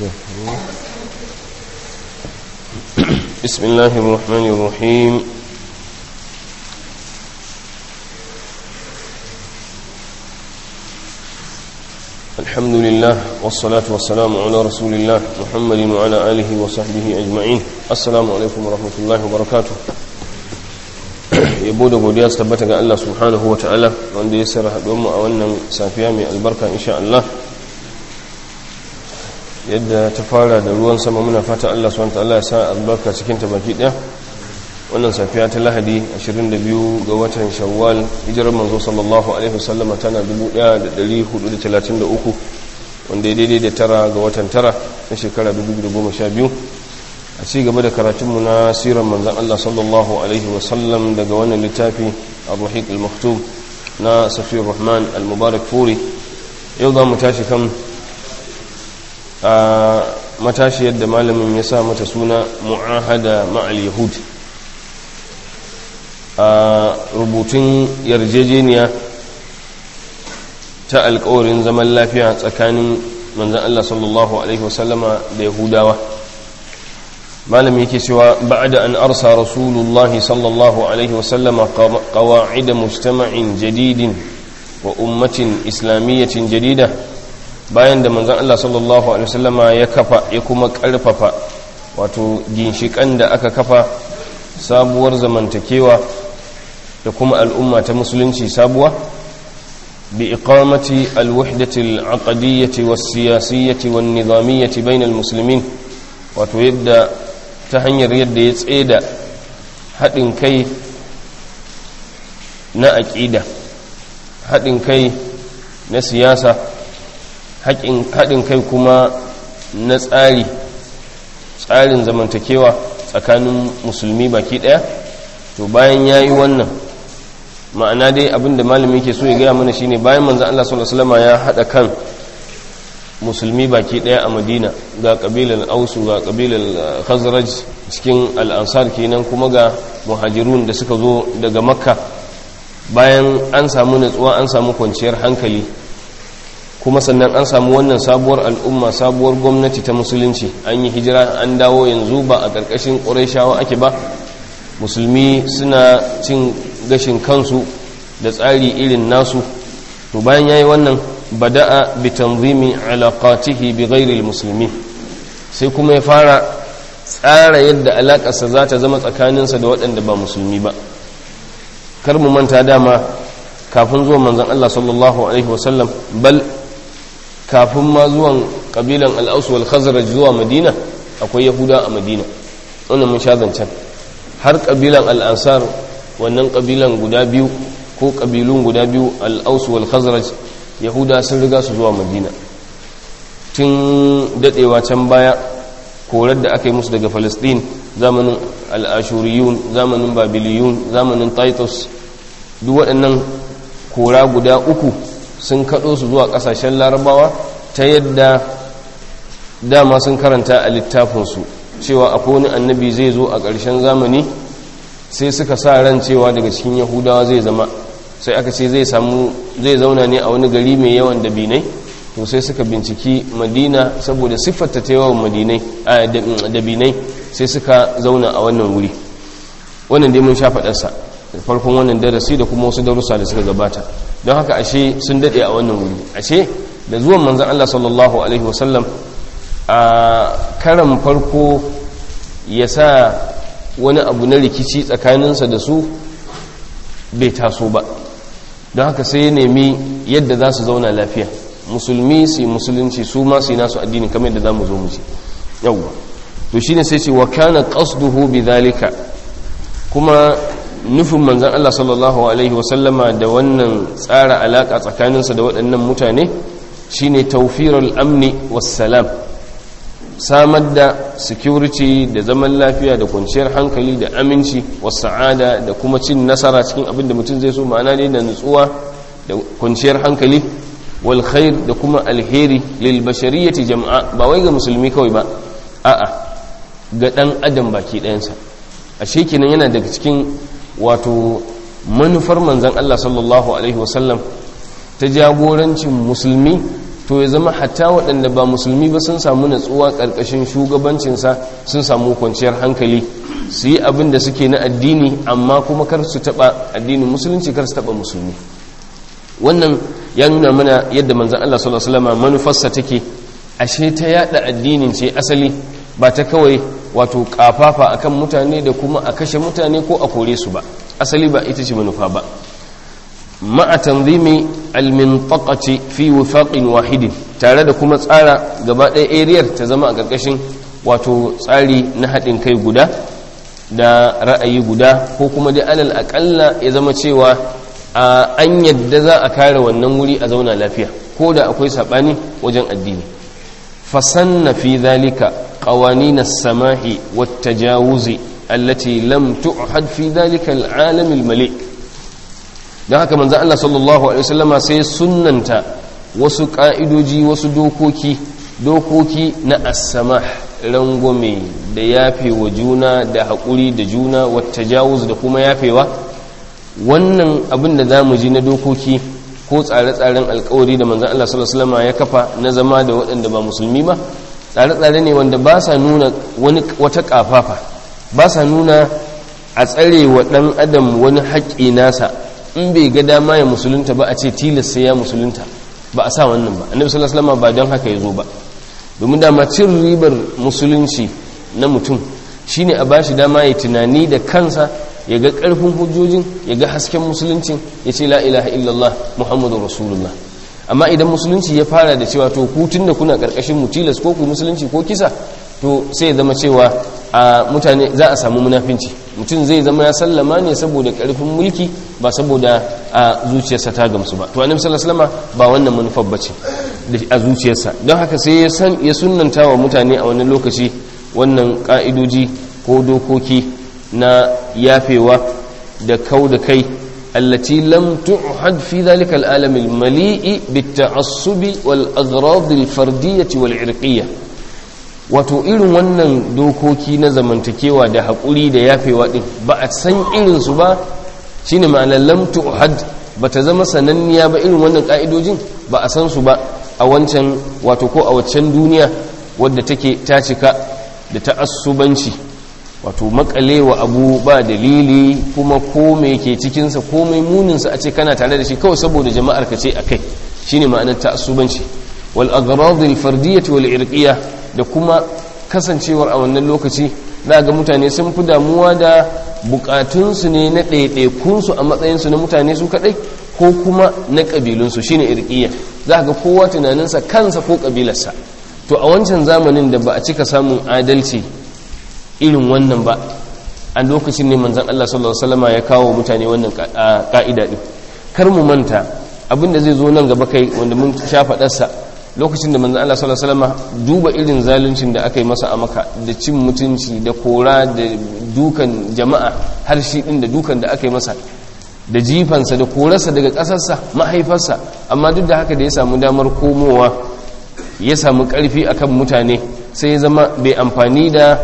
بسم الله الرحمن الرحيم الحمد لله والصلاة والسلام على رسول الله محمد وعلى آله وصحبه أجمعين السلام عليكم ورحمة الله وبركاته yabo da godiya su tabbata ga Allah subhanahu wa ta'ala wanda ya sarra mu a wannan safiya mai albarka insha Allah yadda ta fara da ruwan sama muna fata Allah subhanahu wa ta'ala ya sa albarka cikin ta baki daya wannan safiya ta lahadi 22 ga watan shawwal hijirar manzo sallallahu alaihi wasallam tana 1433 wanda ya daidai da tara ga watan tara na shekara 2012 a ci gaba da karatunmu na siran manzan Allah sallallahu alaihi wasallam daga wannan littafi al-ruhiq al-maktub na safiyar rahman al-mubarak furi yau za mu tashi kan a matashi yadda malamin ya sa mata suna mu'ahada ma'al yahud a rubutun yarjejeniya ta alkawarin zaman lafiya tsakanin manzan Allah sallallahu Alaihi wasallama da yahudawa malam yake cewa ba'da an arsa rasulullahi sallallahu Alaihi wasallama qawa'ida mujtama'in jadidin wa ummatin islamiyyatin jadida bayan da manzan Allah sallallahu Alaihi wasallama ya kafa ya kuma karfafa wato ginshikan da aka kafa sabuwar zamantakewa da kuma al'umma ta musulunci sabuwa bi iqamati alwahdati al'aqdiyyati was-siyasiyyati wan-nizamiyyati bainal muslimin wato yadda ta hanyar yadda ya tseda haɗin kai na aƙida haɗin kai na siyasa haɗin kai kuma na tsari tsarin zamantakewa tsakanin musulmi baki ɗaya to bayan ya yi wannan ma'ana dai abinda malami ke so ya gaya mana shine bayan manzan Allah sallallahu Alaihi ya haɗa kan musulmi baki ɗaya a madina ga ƙabilar ausu ga ƙabilar khazraj cikin al'ansar kenan kuma ga muhajirun da suka zo daga makka bayan an samu natsuwa an samu kwanciyar hankali kuma sannan an samu wannan sabuwar al'umma sabuwar gwamnati ta musulunci an yi hijira an dawo yanzu ba a ƙarƙashin ƙuraishawa ake ba musulmi suna cin gashin kansu da tsari irin nasu to bayan yayi wannan bada'a bi tanzimi alaqatihi bi ghairi almuslimin sai kuma ya fara tsara yadda alakarsa za ta zama tsakaninsa da waɗanda ba musulmi ba kar mu manta dama kafin zuwan manzon Allah sallallahu alaihi wasallam bal kafin ma zuwan kabilan al-aus wal khazraj zuwa madina akwai yahuda a madina wannan mun sha zancen har kabilan al-ansar wannan kabilan guda biyu ko kabilun guda biyu al-aus wal khazraj yahuda sun riga su zuwa madina tun dadewa can baya korar da aka yi musu daga palestine zamanin al'ashuriyun zamanin babiliyun zamanin titus duk waɗannan kora guda uku sun kaɗo su zuwa ƙasashen larabawa ta yadda dama sun karanta a littafinsu cewa akwai wani annabi zai zo a ƙarshen zamani sai suka sa ran cewa daga cikin yahudawa zai zama sai aka ce zai samu zai zauna ne a wani gari mai yawan dabinai to sai suka binciki madina saboda siffarta ta yawan madinai a dabinai sai suka zauna a wannan wuri wannan dai mun sha faɗarsa farkon wannan darasi da kuma wasu darussa da suka gabata don haka ashe sun daɗe a wannan wuri ashe da zuwan manzan Allah sallallahu alaihi wasallam a karan farko ya sa wani abu na rikici tsakaninsa da su bai taso ba don haka sai ya nemi yadda za su zauna lafiya musulmi su musulunci su ma su yi nasu addini kamar yadda za mu zo mu ji yawwa to shine sai ce wa kana qasduhu bidhalika kuma nufin manzon Allah sallallahu alaihi wasallama da wannan tsara alaka tsakaninsa da waɗannan mutane shine tawfirul amni was salam samar da security da zaman lafiya da kwanciyar hankali da aminci sa'ada da kuma cin nasara cikin abin da mutum zai so ma'ana ne da nutsuwa da kwanciyar hankali wal khair da kuma alheri lil bashariyati jama'a ba wai ga musulmi kawai ba a'a ga dan adam baki ɗayansa ashe kenan yana daga cikin wato manufar manzon Allah sallallahu alaihi wasallam ta jagorancin musulmi to ya zama hatta waɗanda ba musulmi ba sun samu natsuwa ƙarƙashin shugabancinsa sun samu kwanciyar hankali su yi abin da suke na addini amma kuma kar su taɓa addinin musulunci kar su taɓa musulmi wannan ya nuna mana yadda manzan Allah sallallahu alaihi wasallam manufarsa take ashe ta yada addinin ce asali ba ta kawai wato kafafa akan mutane da kuma a kashe mutane ko a kore su ba asali ba ita ce manufa ba ma'a tanzimi almintaqati fi wifaqin wahidin tare da kuma tsara gaba ɗaya ariyar ta zama a ƙarƙashin wato tsari na haɗin kai guda da ra'ayi guda ko kuma dai alal aƙalla ya zama cewa an yadda za a kare wannan wuri a zauna lafiya ko da akwai saɓani wajen addini fasanna fi zalika qawanin as-samahi wat-tajawuzi allati lam tu'had fi zalika al-alam al-mali' don haka manzan Allah sallallahu Alaihi wasallama sai sunanta wasu ƙa'idoji wasu dokoki dokoki na asama rangwame da yafe wa juna da haƙuri da juna wata jawuz da kuma yafewa wannan abin da za mu ji na dokoki ko tsare-tsaren alkawari da manzan Allah sallallahu Alaihi wasallama ya kafa na zama da waɗanda ba musulmi ba tsare-tsare ne wanda ba sa nuna wata ƙafafa ba sa nuna a tsare wa ɗan adam wani haƙƙi nasa in bai ga dama ya musulunta ba a ce tilas sai ya musulunta ba a sa wannan ba annabi sallallahu alaihi wasallam ba don haka ya zo ba domin dama cin ribar musulunci na mutum shine a bashi dama ya tunani da kansa ya ga karfin hujjojin ya ga hasken musuluncin ya ce la ilaha illallah muhammadu rasulullah amma idan musulunci ya fara da cewa to ku da kuna karkashin mu tilas ko ku musulunci ko kisa to sai ya zama cewa a mutane za a samu munafinci mutum zai zama ya sallama ne saboda karfin mulki ba saboda a zuciyarsa ta gamsu ba to annabi sallallahu alaihi wasallam ba wannan manufar bace a zuciyarsa don haka sai ya san ya sunnanta wa mutane a wannan lokaci wannan ka'idoji ko dokoki na yafewa da kau da kai التي لم تعهد في ذلك العالم المليء بالتعصب والأغراض الفردية والعرقية wato irin wannan dokoki na zamantakewa da haƙuri da yafewa ɗin ba a san irinsu ba shi ne ma'anar lamtu had ba ta zama sananniya ba irin wannan ƙa'idojin ba a san su ba a wancan wato ko a waccan duniya wadda take ta cika da ta'assubanci wato makalewa abu ba dalili kuma ko me ke cikinsa ko mai muninsa a ce kana tare da shi kawai saboda jama'ar ka ce a kai shine ma'anar ta'assubanci wal aghrad al fardiyyah wal irqiyah da kuma kasancewar a wannan lokaci za ga mutane sun fi damuwa da bukatunsu ne na ɗaiɗaikunsu a matsayinsu na mutane su kaɗai ko kuma na ƙabilunsu shine irƙiyya za ga kowa tunaninsa kansa ko ƙabilarsa to a wancan zamanin da ba a cika samun adalci irin wannan ba a lokacin ne manzan Allah sallallahu alaihi wasallam ya kawo mutane wannan ka'ida din kar mu manta abinda zai zo nan gaba kai wanda mun sha faɗarsa lokacin da manzan Allah sallallahu alaihi wasallam duba irin zaluncin da aka yi masa a maka da cin mutunci da kora da dukan jama'a har shi din da dukan da aka yi masa da jifansa da korarsa daga ƙasarsa mahaifarsa amma duk da haka da ya samu damar komowa ya samu ƙarfi akan mutane sai ya zama bai amfani da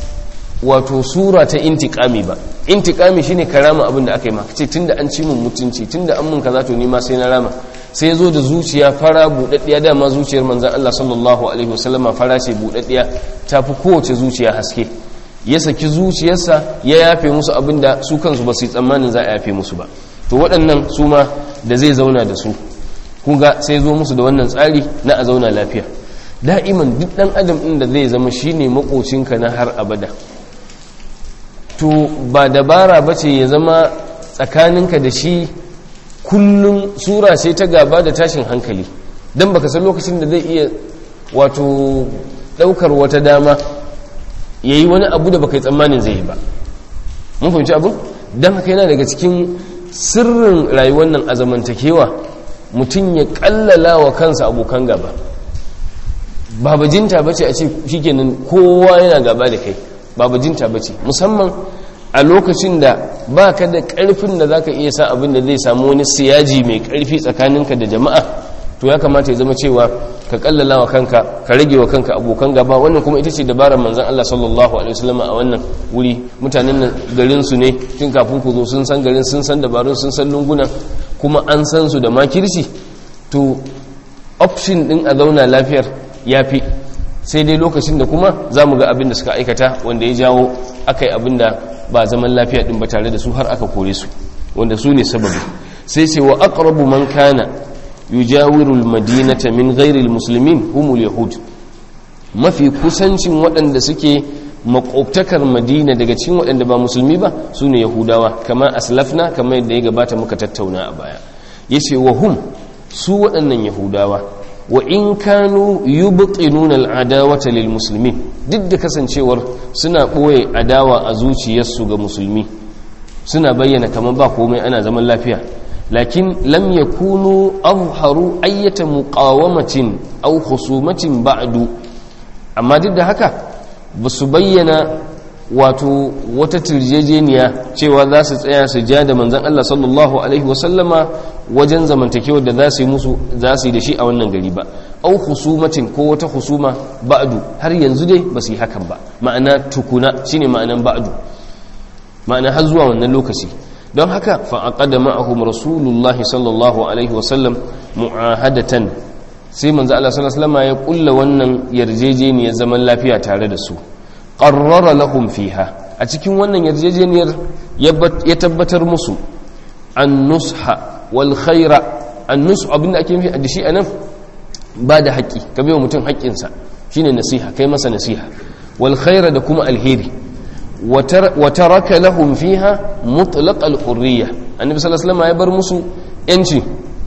wato sura ta intikami ba intikami shine karama abin da aka yi maka ce tunda an ci mun mutunci tunda an mun kaza to ni ma sai na rama sai zo da zuciya fara budaddiya dama zuciyar manzon Allah sallallahu alaihi wasallama fara ce budaddiya ta fi kowace zuciya haske ya saki zuciyarsa ya yafe musu abin da su kansu ba su yi tsammanin za a yafe musu ba to waɗannan su ma da zai zauna da su kunga sai zo musu da wannan tsari na a zauna lafiya da'iman duk ɗan adam ɗin da zai zama shine makocinka na har abada to ba dabara ba ce ya zama tsakaninka da shi kullum sura ce ta gaba da tashin hankali don baka san lokacin da zai iya wato daukar wata dama ya yi wani abu da baka yi tsammanin zai yi ba mun fahimci abu don haka yana daga cikin sirrin rayuwar nan a zamantakewa mutum ya kallala wa kansa abokan gaba babajinta bace a ce shikenan kowa yana gaba da kai babajinta bace musamman a lokacin da ba ka da karfin da za ka iya sa abin da zai samu wani siyaji mai karfi tsakaninka da jama'a to ya kamata ya zama cewa ka kallala wa kanka ka rage wa kanka abokan gaba wannan kuma ita ce dabarar manzon Allah sallallahu alaihi wasallam a wannan wuri mutanen nan garin su ne tun kafin ku zo sun san garin sun san dabarun sun san lunguna kuma an san su da makirci to option din a zauna lafiyar ya fi sai dai lokacin da kuma za mu ga abin da suka aikata wanda ya jawo aka yi abin da ba zaman lafiya din ba tare da su har aka kore su wanda su ne sababi sai ce wa aqrabu man kana yujawiru almadinata min ghairi almuslimin humul yahud mafi kusancin waɗanda suke makwabtakar madina daga cikin waɗanda ba musulmi ba su ne yahudawa kama aslafna kama yadda ya gabata muka tattauna a baya yace wa hum su waɗannan yahudawa wa in kanu yubtinuna al'adawata lil muslimin duk da kasancewar suna ɓoye adawa a zuciyarsu ga musulmi suna bayyana kamar ba komai ana zaman lafiya lakin lam yakunu azharu ayyata muqawamatin aw khusumatin ba'du amma duk da haka ba su bayyana wato wata tirjejeniya cewa za su tsaya su ja da manzan Allah sallallahu Alaihi wasallama wajen zamantakewar da za su yi musu za su yi da shi a wannan gari ba au husumatin ko wata husuma ba'adu har yanzu dai ba su yi hakan ba ma'ana tukuna shine ma'anan ba'adu ma'ana har zuwa wannan lokaci don haka fa'aqada ma'ahum rasulullahi sallallahu alaihi wasallam mu'ahadatan sai manzo Allah sallallahu alaihi wasallama ya kulla wannan yarjejeniyar zaman lafiya tare da su qarrara lahum fiha a cikin wannan yarjejeniyar ya tabbatar musu an-nusha wal khaira an-nus abinda ake nufi da shi anan ba da haƙi ka bai mutum haƙƙinsa shine nasiha kai masa nasiha wal khaira da kuma alheri wa taraka lahum fiha mutlaq al-hurriya annabi sallallahu alaihi wasallam ya bar musu yanci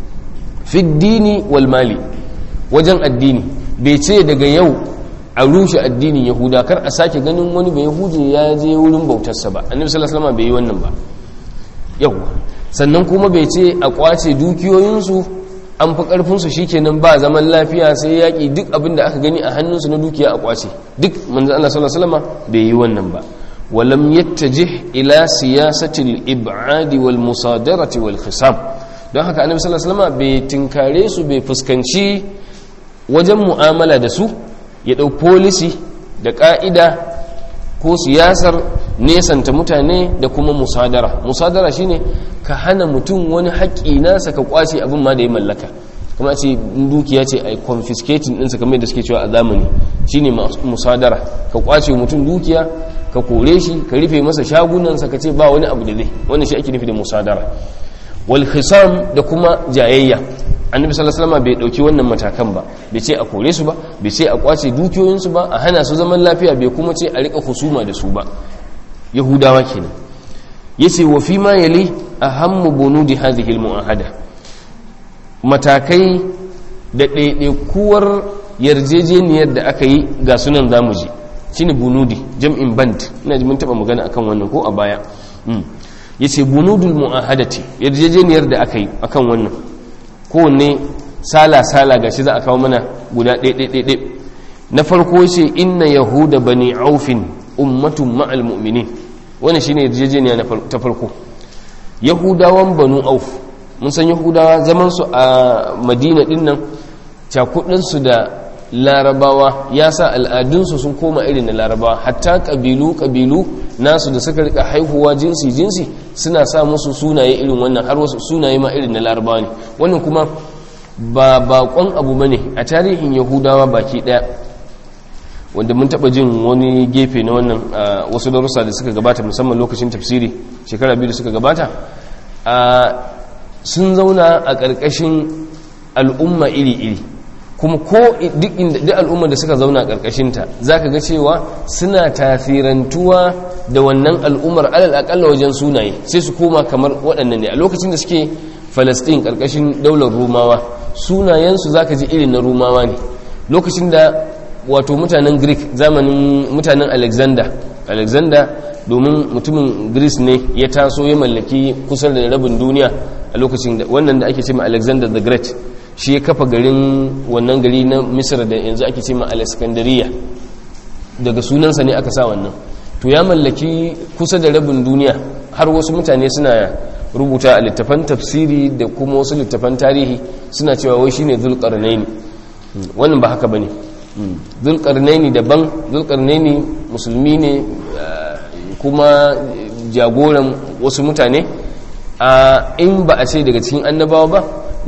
fi dini wal mali wajen addini bai ce daga yau a rushe addinin yahuda kar a sake ganin wani bai yahudi ya je wurin bautarsa ba annabi sallallahu alaihi wasallam bai yi wannan ba yau sannan kuma bai ce a kwace dukiyoyinsu an fi karfinsu shikenan ba zaman lafiya sai yaƙi duk abin da aka gani a hannunsu na dukiya a kwace duk manzo Allah sallallahu alaihi wasallam bai yi wannan ba ولم يتجه إلى سياسة الإبعاد والمصادرة والخصام don haka annabi sallallahu alaihi wasallam bai tinkare su bai fuskanci wajen mu'amala da su ya dau policy da ka'ida ko siyasar nesanta mutane da kuma musadara musadara shine ka hana mutum wani haƙƙi nasa ka kwace abin ma da ya mallaka kuma ce dukiya ce a confiscating ɗinsa kamar da suke cewa a zamani shine musadara ka kwace mutum dukiya ka kore shi ka rufe masa shagunansa ka ce ba wani abu da zai wannan shi ake nufi da musadara wal khisam da kuma jayayya annabi sallallahu alaihi wasallam bai dauki wannan matakan ba bai ce a kore su ba bai ce a kwace dukiyoyinsu ba a hana su zaman lafiya bai kuma ce a rika husuma da su ba yahudawa kenan yace wa fi ma yali ahammu bunudi hadhihi al mu'ahada matakai da ɗaiɗaikuwar yarjejeniyar da aka yi ga sunan zamu ji shine bunudi jam'in band ina ji mun taba magana akan wannan ko a baya yace bunudul muahadati yarjejeniyar da aka yi akan wannan kowanne sala sala gashi za a kawo mana guda ɗaiɗaiɗaiɗai na farko yace inna yahuda bani aufin ummatun ma'al mu'minin wannan shine yarjejeniya ta farko yahudawan banu auf mun san yahudawa zaman su a madina din nan cakudinsu da larabawa ya sa al'adunsu sun koma irin na larabawa hatta ƙabilu-ƙabilu nasu da suka rika haihuwa jinsi-jinsi suna sa musu sunaye irin wannan har wasu sunaye ma irin na larabawa ne wannan kuma ba bakon abu bane a tarihin yahudawa baki ɗaya wanda mun taɓa jin wani gefe na wannan wasu darussa da suka gabata musamman lokacin tafsiri shekara biyu da suka gabata sun zauna a ƙarƙashin al'umma iri-iri kuma ko duk inda al'umma da suka zauna ƙarƙashinta za ka ga cewa suna tasirantuwa da wannan al'ummar alal aƙalla wajen sunaye sai su koma kamar waɗannan ne a lokacin da suke falastin ƙarƙashin daular rumawa sunayensu za ka ji irin na rumawa ne lokacin da wato mutanen greek zamanin mutanen alexander alexander domin mutumin greece ne ya taso ya mallaki kusan da rabin duniya a lokacin da wannan da ake ce ma alexander the great shi ya kafa garin wannan gari na misir da yanzu ake ce ma alexandria daga sunansa ne aka sa wannan to ya mallaki kusa da rabin duniya har wasu mutane suna rubuta a littafan tafsiri da kuma wasu littafan tarihi suna cewa wai shine zulqarnaini wannan ba haka bane zulqarnaini daban zulqarnaini musulmi ne kuma jagoran wasu mutane a in ba a ce daga cikin annabawa ba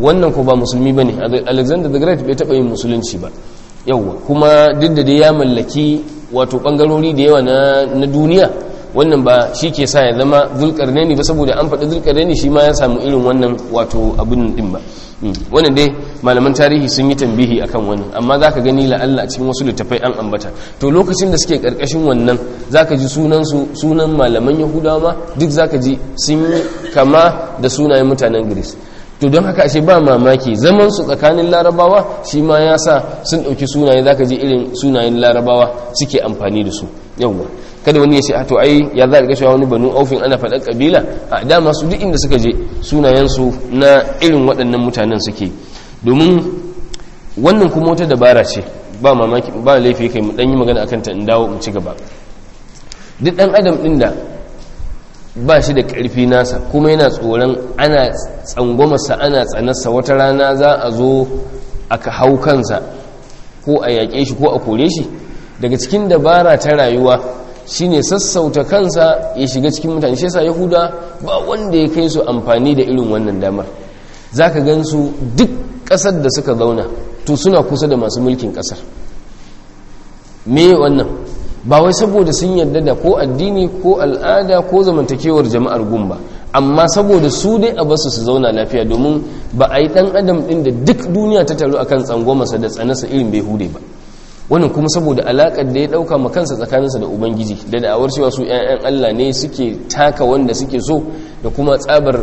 wannan ko ba musulmi bane alexander the great bai taba yin musulunci ba yawwa kuma duk da dai ya mallaki wato bangarori da yawa na duniya wannan ba shi ke sa ya zama zulkarnaini ba saboda an faɗi zulkarnaini shi ma ya samu irin wannan wato abin din ba wannan dai malaman tarihi sun yi tambihi akan wannan amma za ka gani la'alla a cikin wasu littafai an ambata to lokacin da suke karkashin wannan za ka ji sunansu sunan malaman yahudawa ma duk za ka ji sun yi kama da sunayen mutanen greece to don haka ashe ba mamaki zaman su tsakanin larabawa shi ma ya sa sun ɗauki sunaye za ka ji irin sunayen larabawa suke amfani da su yawwa kada wani ya ce a to ai ya za a ga wani banu aufin ana faɗar ƙabila a dama su duk inda suka je sunayensu na irin waɗannan mutanen suke domin wannan kuma wata dabara ce ba mamaki ba laifi kai mu ɗan yi magana akan ta in dawo mu ci gaba duk ɗan adam ɗin da ba shi da ƙarfi nasa kuma yana tsoron ana tsangwamarsa ana tsanarsa wata rana za a zo aka hau kansa ko a yaƙe shi ko a kore shi daga cikin dabara ta rayuwa shine sassauta kansa ya shiga cikin mutane shi yasa yahuda ba wanda ya kai su amfani da irin wannan damar zaka gansu duk ƙasar da suka zauna to suna kusa da masu mulkin ƙasar me wannan ba wai saboda sun yarda da ko addini ko al'ada ko zamantakewar jama'ar gumba amma saboda su dai a basu su zauna lafiya domin ba a yi dan adam din da duk duniya ta taru akan tsangwamarsa da tsanasa irin bai hude ba wannan kuma saboda alakar da ya dauka ma kansa tsakaninsa da ubangiji da da'awar cewa su ƴaƴan Allah ne suke taka wanda suke so da kuma tsabar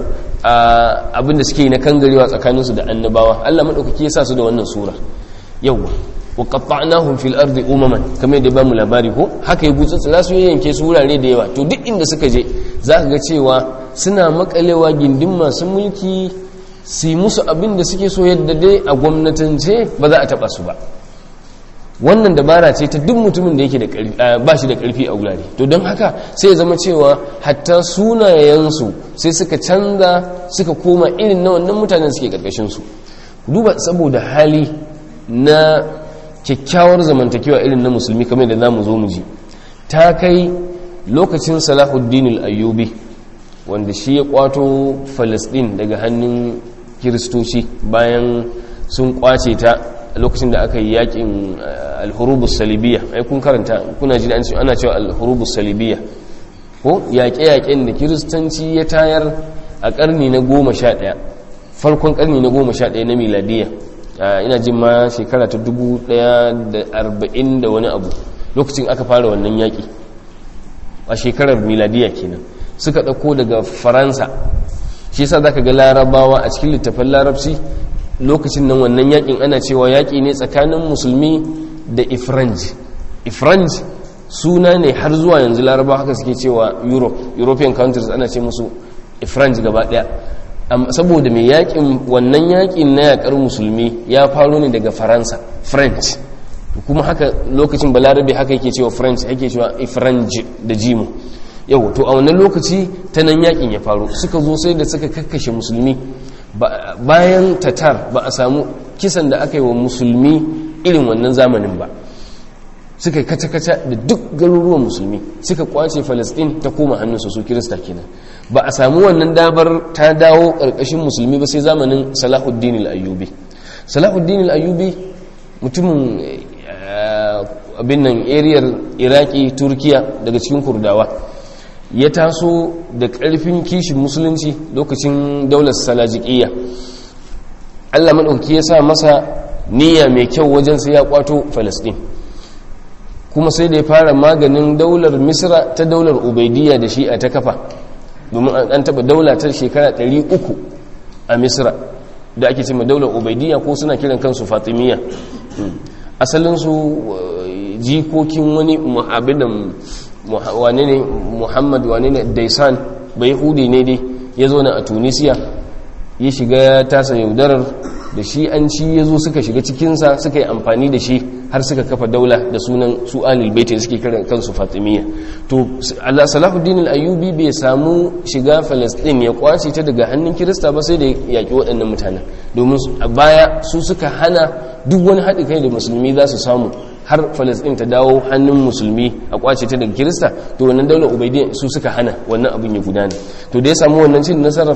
abin da suke yi na kangarewa tsakaninsu da annabawa Allah madaukaki ya sa su da wannan sura yawwa wa qatta'nahum fil ardi umaman kamar da bamu labari ko haka ya butsutsura su yanke su wurare da yawa to duk inda suka je zaka ga cewa suna makalewa gindin masu mulki su musu abin da suke so yadda dai a gwamnatance ba za a taba su ba wannan dabara ce ta duk mutumin da yake da ba shi da karfi a wurare to don haka sai ya zama cewa hatta sunayensu sai suka canza suka koma irin na wannan mutanen suke karkashin su duba saboda hali na kyakkyawar zamantakewa irin na musulmi kamar da za mu zo mu ji ta kai lokacin salahuddin al'ayyubi wanda shi ya kwato falasdin daga hannun kiristoci bayan sun kwace ta lokacin da aka yi yakin alhurubus salibiya ai kun karanta kuna ji ana cewa alhurubus salibiya ko yaƙe-yaƙen da kiristanci ya tayar a ƙarni na goma sha ɗaya farkon ƙarni na goma sha ɗaya na miladiya ina jin ma shekara ta dubu daya da arba'in da wani abu lokacin aka fara wannan yaƙi a shekarar miladiya kenan suka ɗauko daga faransa shi yasa za ka ga larabawa a cikin littafin larabci lokacin nan wannan yaƙin ana cewa yaƙi ne tsakanin musulmi da ifranj ifranj suna ne har zuwa yanzu larabawa haka suke cewa europe european countries ana ce musu ifranj gaba ɗaya saboda mai yakin wannan yakin na yakar musulmi ya faro ne daga faransa french kuma haka lokacin balarabe haka yake cewa french yake cewa ifranj da jimu yau to a wannan lokaci ta nan yakin ya faru suka zo sai da suka kakkashe musulmi bayan tatar ba a samu kisan da aka yi wa musulmi irin wannan zamanin ba suka kaca-kaca da duk garuruwan musulmi suka kwace falastin ta koma hannunsu su kirista kenan ba a samu wannan dabar ta dawo ƙarƙashin musulmi ba sai zamanin salahuddin al'ayyubi salahuddin al'ayyubi mutumin abin nan ariyar iraki turkiya daga cikin kurdawa ya taso da ƙarfin kishin musulunci lokacin daular salajiƙiyya allah maɗauki ya sa masa niyya mai kyau wajen sai ya kwato falastin kuma sai da ya fara maganin daular misra ta daular ubaidiyya da shi'a ta kafa domin an taba daula ta shekara 300 a misra da ake cima daular ubaidiyya ko suna kiran kansu fatimiyya asalinsu jikokin wani abinan wane ne muhammad wane ne daisan bai hudi ne dai ya zo na a tunisiya ya shiga tasa yaudarar da shi an ci ya zo suka shiga cikinsa suka yi amfani da shi har suka kafa daula da sunan su alil baiti suke kiran kansu fatimiyya to Allah Salahuddin al-Ayyubi bai samu shiga Palestine ya kwace ta daga hannun Kirista ba sai da yaki waɗannan mutanen domin a baya su suka hana duk wani haɗi kai da musulmi za su samu har Palestine ta dawo hannun musulmi a kwace ta daga Kirista to wannan daular Ubaidiyya su suka hana wannan abin ya gudana to da ya samu wannan cin nasarar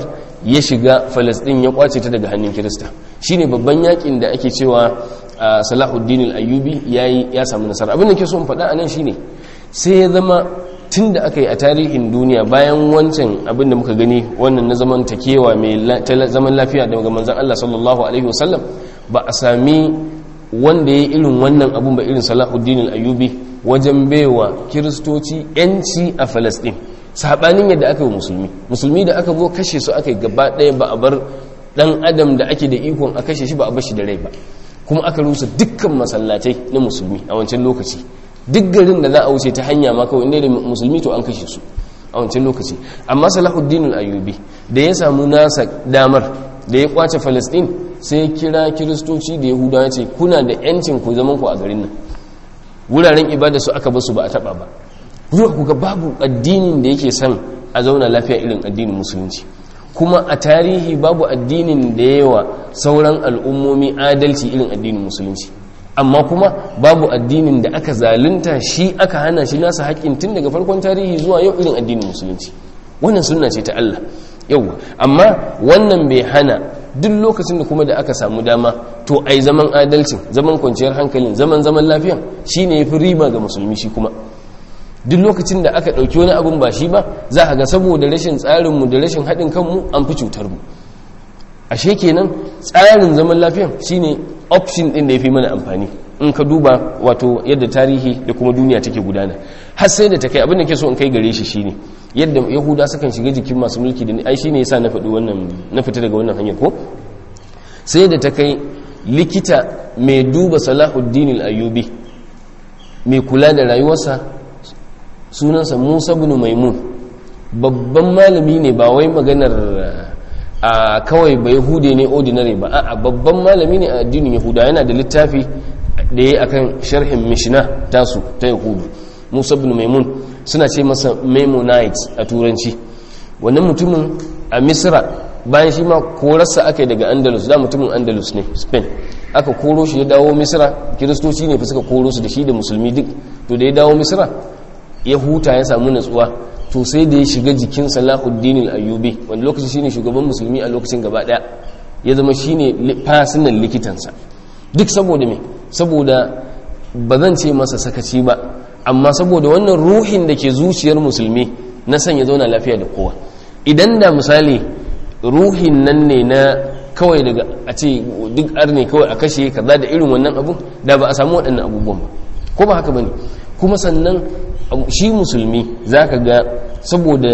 ya shiga falastin ya kwace ta daga hannun kirista shine babban yakin da ake cewa salahuddin al-ayyubi yayi ya samu nasara abin da ke so in faɗa anan shine sai ya zama tun da aka yi a tarihin duniya bayan wancan abin da muka gani wannan na zaman takewa mai zaman lafiya daga manzan Allah sallallahu alaihi wasallam ba a sami wanda ya irin wannan abun ba irin salahuddin al-ayyubi wajen baiwa kiristoci yanci a falastin sabanin yadda aka yi musulmi musulmi da aka zo kashe su aka yi gaba ɗaya ba a bar ɗan adam da ake da ikon a kashe shi ba a bar shi da rai ba kuma aka rusa dukkan masallatai na musulmi a wancan lokaci duk garin da za a wuce ta hanya ma kawai inda da musulmi to an kashe su a wancan lokaci amma salahuddin al-ayyubi da ya samu nasa damar da ya kwace falastin sai ya kira kiristoci da yahudawa ce kuna da yancin ku zaman ku a garin nan wuraren ibada su aka basu ba a taba ba zuwa kuga babu addinin da yake son a zauna lafiya irin addinin musulunci kuma a tarihi babu addinin da yawa sauran al'ummomi adalci irin addinin musulunci amma kuma babu addinin da aka zalunta shi aka hana shi nasa haƙƙin tun daga farkon tarihi zuwa yau irin addinin musulunci wannan sunna ce ta Allah yau amma wannan bai hana duk lokacin da kuma da aka samu dama to ai zaman adalcin zaman kwanciyar hankalin zaman zaman lafiyan shine yafi riba ga musulmi shi kuma duk lokacin da aka ɗauki wani abun ba shi ba za a ga saboda rashin tsarinmu da rashin haɗin kanmu an fi cutar mu ashe kenan tsarin zaman lafiyan shine option ɗin da ya fi mana amfani in ka duba wato yadda tarihi da kuma duniya take gudana har sai da ta kai abin da ke so in kai gare shi shine yadda yahuda sukan shiga jikin masu mulki da ai shine yasa na faɗi wannan na fita daga wannan hanyar ko sai da ta kai likita mai duba salahuddin al-ayyubi mai kula da rayuwarsa sunansa musa bin maimun babban malami ne ba wai maganar a kawai ba yahude ne ordinary ba a babban malami ne a addinin yahuda yana da littafi da ya akan sharhin mishina tasu ta yahudu musa bin maimun suna ce masa maimonite a turanci wannan mutumin a misra bayan shi ma korarsa aka yi daga andalus da mutumin andalus ne spain aka koro shi ya dawo misra kiristoci ne fi suka koro su da shi da musulmi duk to da ya dawo misra ya huta ya samu natsuwa to sai da ya shiga jikin salahuddin al-ayyubi wanda lokacin shine shugaban musulmi a lokacin gaba daya ya zama shine fasinan likitansa duk saboda me saboda ba zan ce masa sakaci ba amma saboda wannan ruhin da ke zuciyar musulmi na son ya zauna lafiya da kowa idan da misali ruhin nan ne na kawai daga a ce duk arne kawai a kashe kaza da irin wannan abun da ba a samu waɗannan abubuwan ba ko ba haka bane kuma sannan shi musulmi za ka ga saboda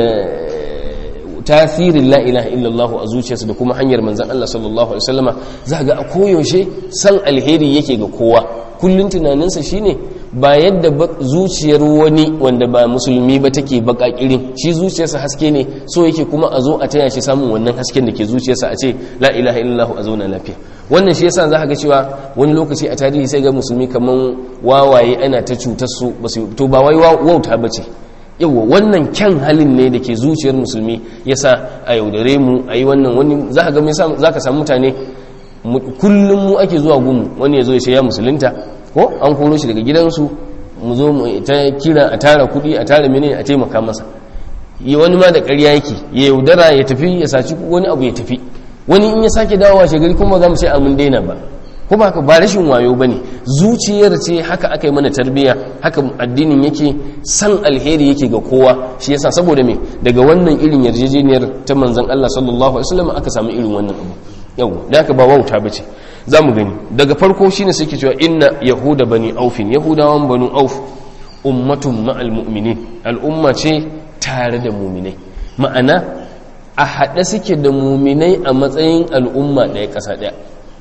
tasirin la'ilaha illallahu a zuciyarsa da kuma hanyar manzan Allah sallallahu Alaihi wasallama za ga a koyaushe san alheri yake ga kowa kullum tunaninsa shine ba yadda zuciyar wani wanda ba musulmi ba take bakakirin shi zuciyarsa haske ne so yake kuma a zo a taya shi samun wannan hasken da ke zuciyarsa a ce la ilaha illallah a zauna lafiya wannan shi yasa za ga cewa wani lokaci a tarihi sai ga musulmi kaman wawaye ana ta cutar su to ba wai wauta bace yawa wannan kyan halin ne da ke zuciyar musulmi yasa a yaudare mu a yi wannan wani za ka ga za ka samu mutane kullum mu ake zuwa gumu wani ya zo ya ce ya musulunta ko an koro shi daga gidansu mu zo mu ta kira a tara kuɗi a tara mene a taimaka masa yi wani ma da ƙarya yake ya yaudara ya tafi ya saci wani abu ya tafi wani in ya sake dawowa shagari kuma za mu ce amin daina ba kuma haka ba rashin wayo ba ne zuciyar ce haka aka yi mana tarbiyya haka addinin yake san alheri yake ga kowa shi yasa saboda me daga wannan irin yarjejeniyar ta manzon Allah sallallahu alaihi wasallam aka samu irin wannan abu yau da haka ba wauta bace za mu gani daga farko shine suke cewa inna yahuda bani aufin yahudawan banu auf ummatun ma'al mu'minin al'umma ce tare da muminai ma'ana a haɗe suke da muminai a matsayin al'umma ɗaya ƙasa ɗaya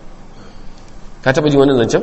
ka taɓa ji wannan zancen?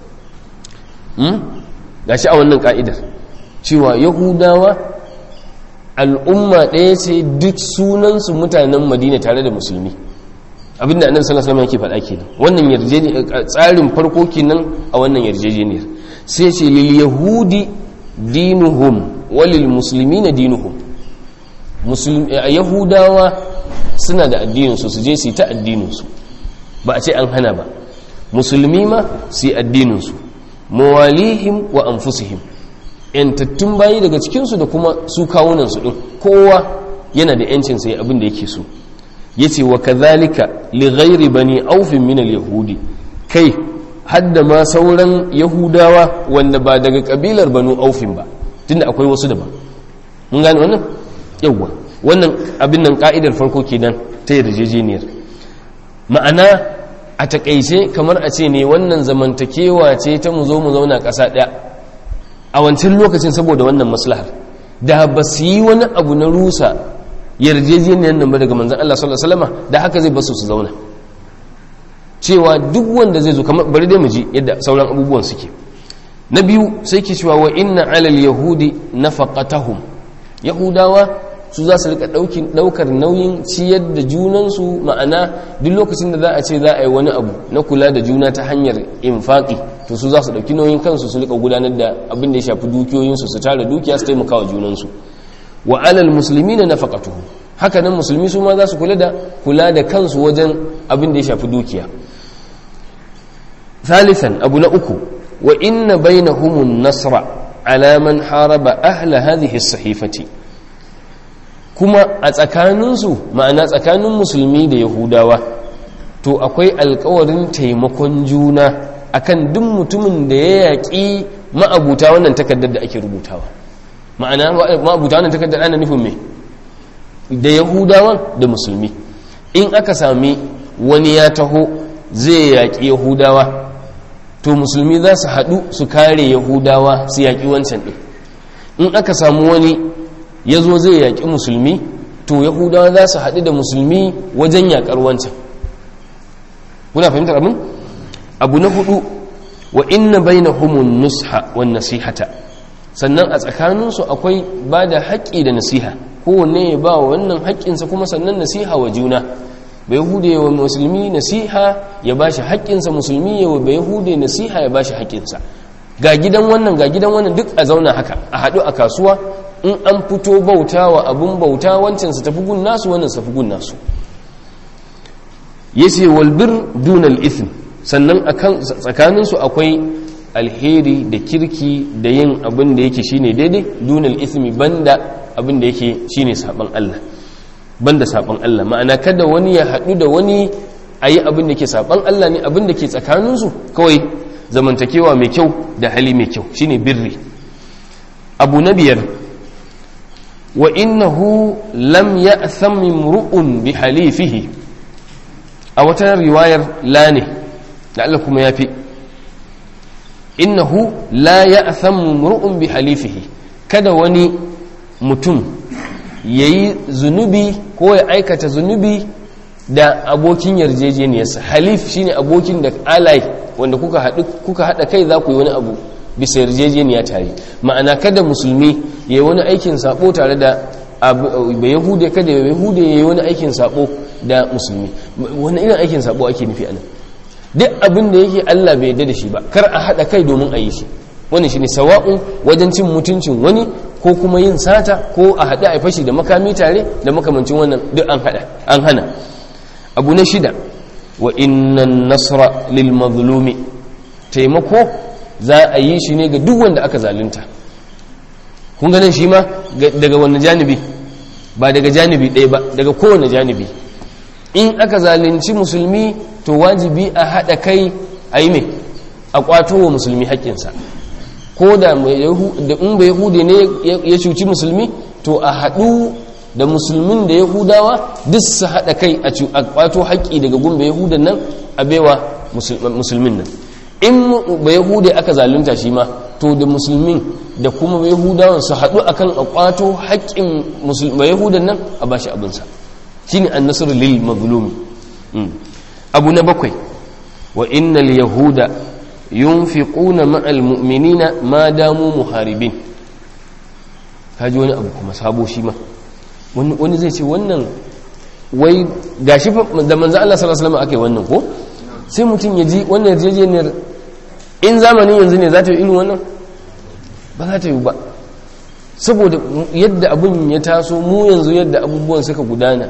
ga shi a wannan ƙa'idar cewa yahudawa al'umma ɗaya ce duk sunansu mutanen madina tare da musulmi abinda annabi sallallahu alaihi wasallam yake faɗa kenan wannan yarjejeniyar tsarin farko kenan a wannan yarjejeniyar sai ce lil yahudi dinuhum walil muslimina dinuhum musulmi yahudawa suna da addinin su su je su ta addinin su ba a ce an hana ba musulmi ma su yi addinin su mawalihim wa anfusihim yantattun bayi daga cikin su da kuma su kawunan su din kowa yana da yancin sai abin da yake so yace wa kadhalika li ghairi bani aufin min al-yahudi kai hadda ma sauran yahudawa wanda ba daga kabilar banu aufin ba tunda akwai wasu daban mun gane wannan yawwa wannan abin nan ka'idar farko kenan ta yarjejeniyar ma'ana a takaice kamar a ce ne wannan zamantakewa ce ta mu zo mu zauna ƙasa ɗaya a wancan lokacin saboda wannan maslahar da ba su yi wani abu na rusa yarjejeniyar nan ba daga manzan Allah sallallahu alaihi wasallam da haka zai basu su zauna cewa duk wanda zai zo kamar bari dai mu ji yadda sauran abubuwan suke na biyu sai ke cewa wa inna alal yahudi nafaqatahum yahudawa su za su rika daukar nauyin ciyar da junansu ma'ana duk lokacin da za a ce za a yi wani abu na kula da juna ta hanyar infaki to su za su dauki nauyin kansu su rika gudanar da abin da ya shafi dukiyoyinsu su tara dukiya su taimaka wa junansu wa alal musulmi na nafaqatuhu haka nan musulmi su ma za su kula da kula da kansu wajen abin da ya shafi dukiya ثالثا أبو نأكو وإن بينهم النصر على من حارب أهل هذه الصحيفة كما أتكاننسو معنى أتكانن مسلمي da Yahudawa to akwai alkawarin taimakon juna akan duk mutumin da ya yaƙi ma'abuta wannan takardar da ake rubutawa ma'ana ma'abuta wannan takardar ana nufin me da Yahudawan da musulmi in aka sami wani ya taho zai yaƙi Yahudawa to musulmi za su haɗu su kare yahudawa su yaƙi wancan ɗin in aka samu wani ya zo zai yaƙi musulmi to yahudawa za su haɗu da musulmi wajen yaƙar wancan kuna fahimtar abin abu na hudu wa inna baina humun nusha wa nasihata sannan a tsakaninsu akwai ba da haƙƙi da nasiha kowanne ya ba wa wannan haƙƙinsa kuma sannan nasiha wa juna bai hude wa musulmi nasiha ya bashi haƙƙinsa musulmi ya wa bai hude nasiha ya bashi haƙƙinsa ga gidan wannan ga gidan wannan duk a zauna haka a haɗu a kasuwa in an fito bauta wa abun bauta wancan su tafi gun nasu wannan su tafi gun nasu yace wal bir dunal ithm sannan akan tsakanin su akwai alheri da kirki da yin abin da yake shine daidai dunal ithmi banda abin da yake shine saban Allah banda saban Allah ma'ana kada wani ya haɗu da wani a yi abin da ke saban Allah ne abin da ke tsakaninsu kawai zamantakewa mai kyau da hali mai kyau shine birri abu na biyar wa innahu lam ya'tham imru'un bi halifihi a wata riwayar la ne da Allah kuma yafi innahu la ya'tham imru'un bi halifihi kada wani mutum ya yi zunubi ko ya aikata zunubi da abokin yarjejeniyarsa halif shine abokin da alai wanda kuka haɗa kai za ku yi wani abu bisa yarjejeniya tare ma'ana kada musulmi ya yi wani aikin sabo tare da ba yahude kada ya yahude ya yi wani aikin sabo da musulmi wani irin aikin sabo ake nufi anan duk abin da yake Allah bai yarda da shi ba kar a haɗa kai domin a yi shi wani shine sawa'un wajen cin mutuncin wani ko kuma yin sata ko a haɗe a fashi da makami tare da makamancin wannan duk an haɗa an hana abu na shida wa innan nasra lil mazlumi taimako za a yi shi ne ga duk wanda aka zalunta kun ganin shi ma daga wani janibi ba daga janibi ɗaya ba daga kowane janibi in aka zalunci musulmi to wajibi a haɗa kai a yi mai a ƙwato wa musulmi haƙƙinsa ko da in ba yahude ne ya cuci musulmi to a haɗu da musulmin da yahudawa duk su haɗa kai a ƙwato haƙƙi daga gun ba yahudan nan a baiwa musulmin nan in ba yahude aka zalunta shi ma to da musulmin da kuma ba yahudawan su haɗu akan a ƙwato haƙƙin ba yahudan nan a bashi abinsa shine an nasar lil mazlumi abu na bakwai wa innal yahuda yunfiquna ma'al mu'minina ma damu muharibin kaji wani abu kuma sabo shi ma wani zai ce wannan wai gashi da manzo Allah sallallahu alaihi wasallam akai wannan ko sai mutum ya ji wannan yarjejeniyar in zamanin yanzu ne za ta yi irin wannan ba za ta yi ba saboda yadda abin ya taso mu yanzu yadda abubuwan suka gudana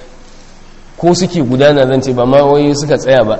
ko suke gudana zan ce ba ma wai suka tsaya ba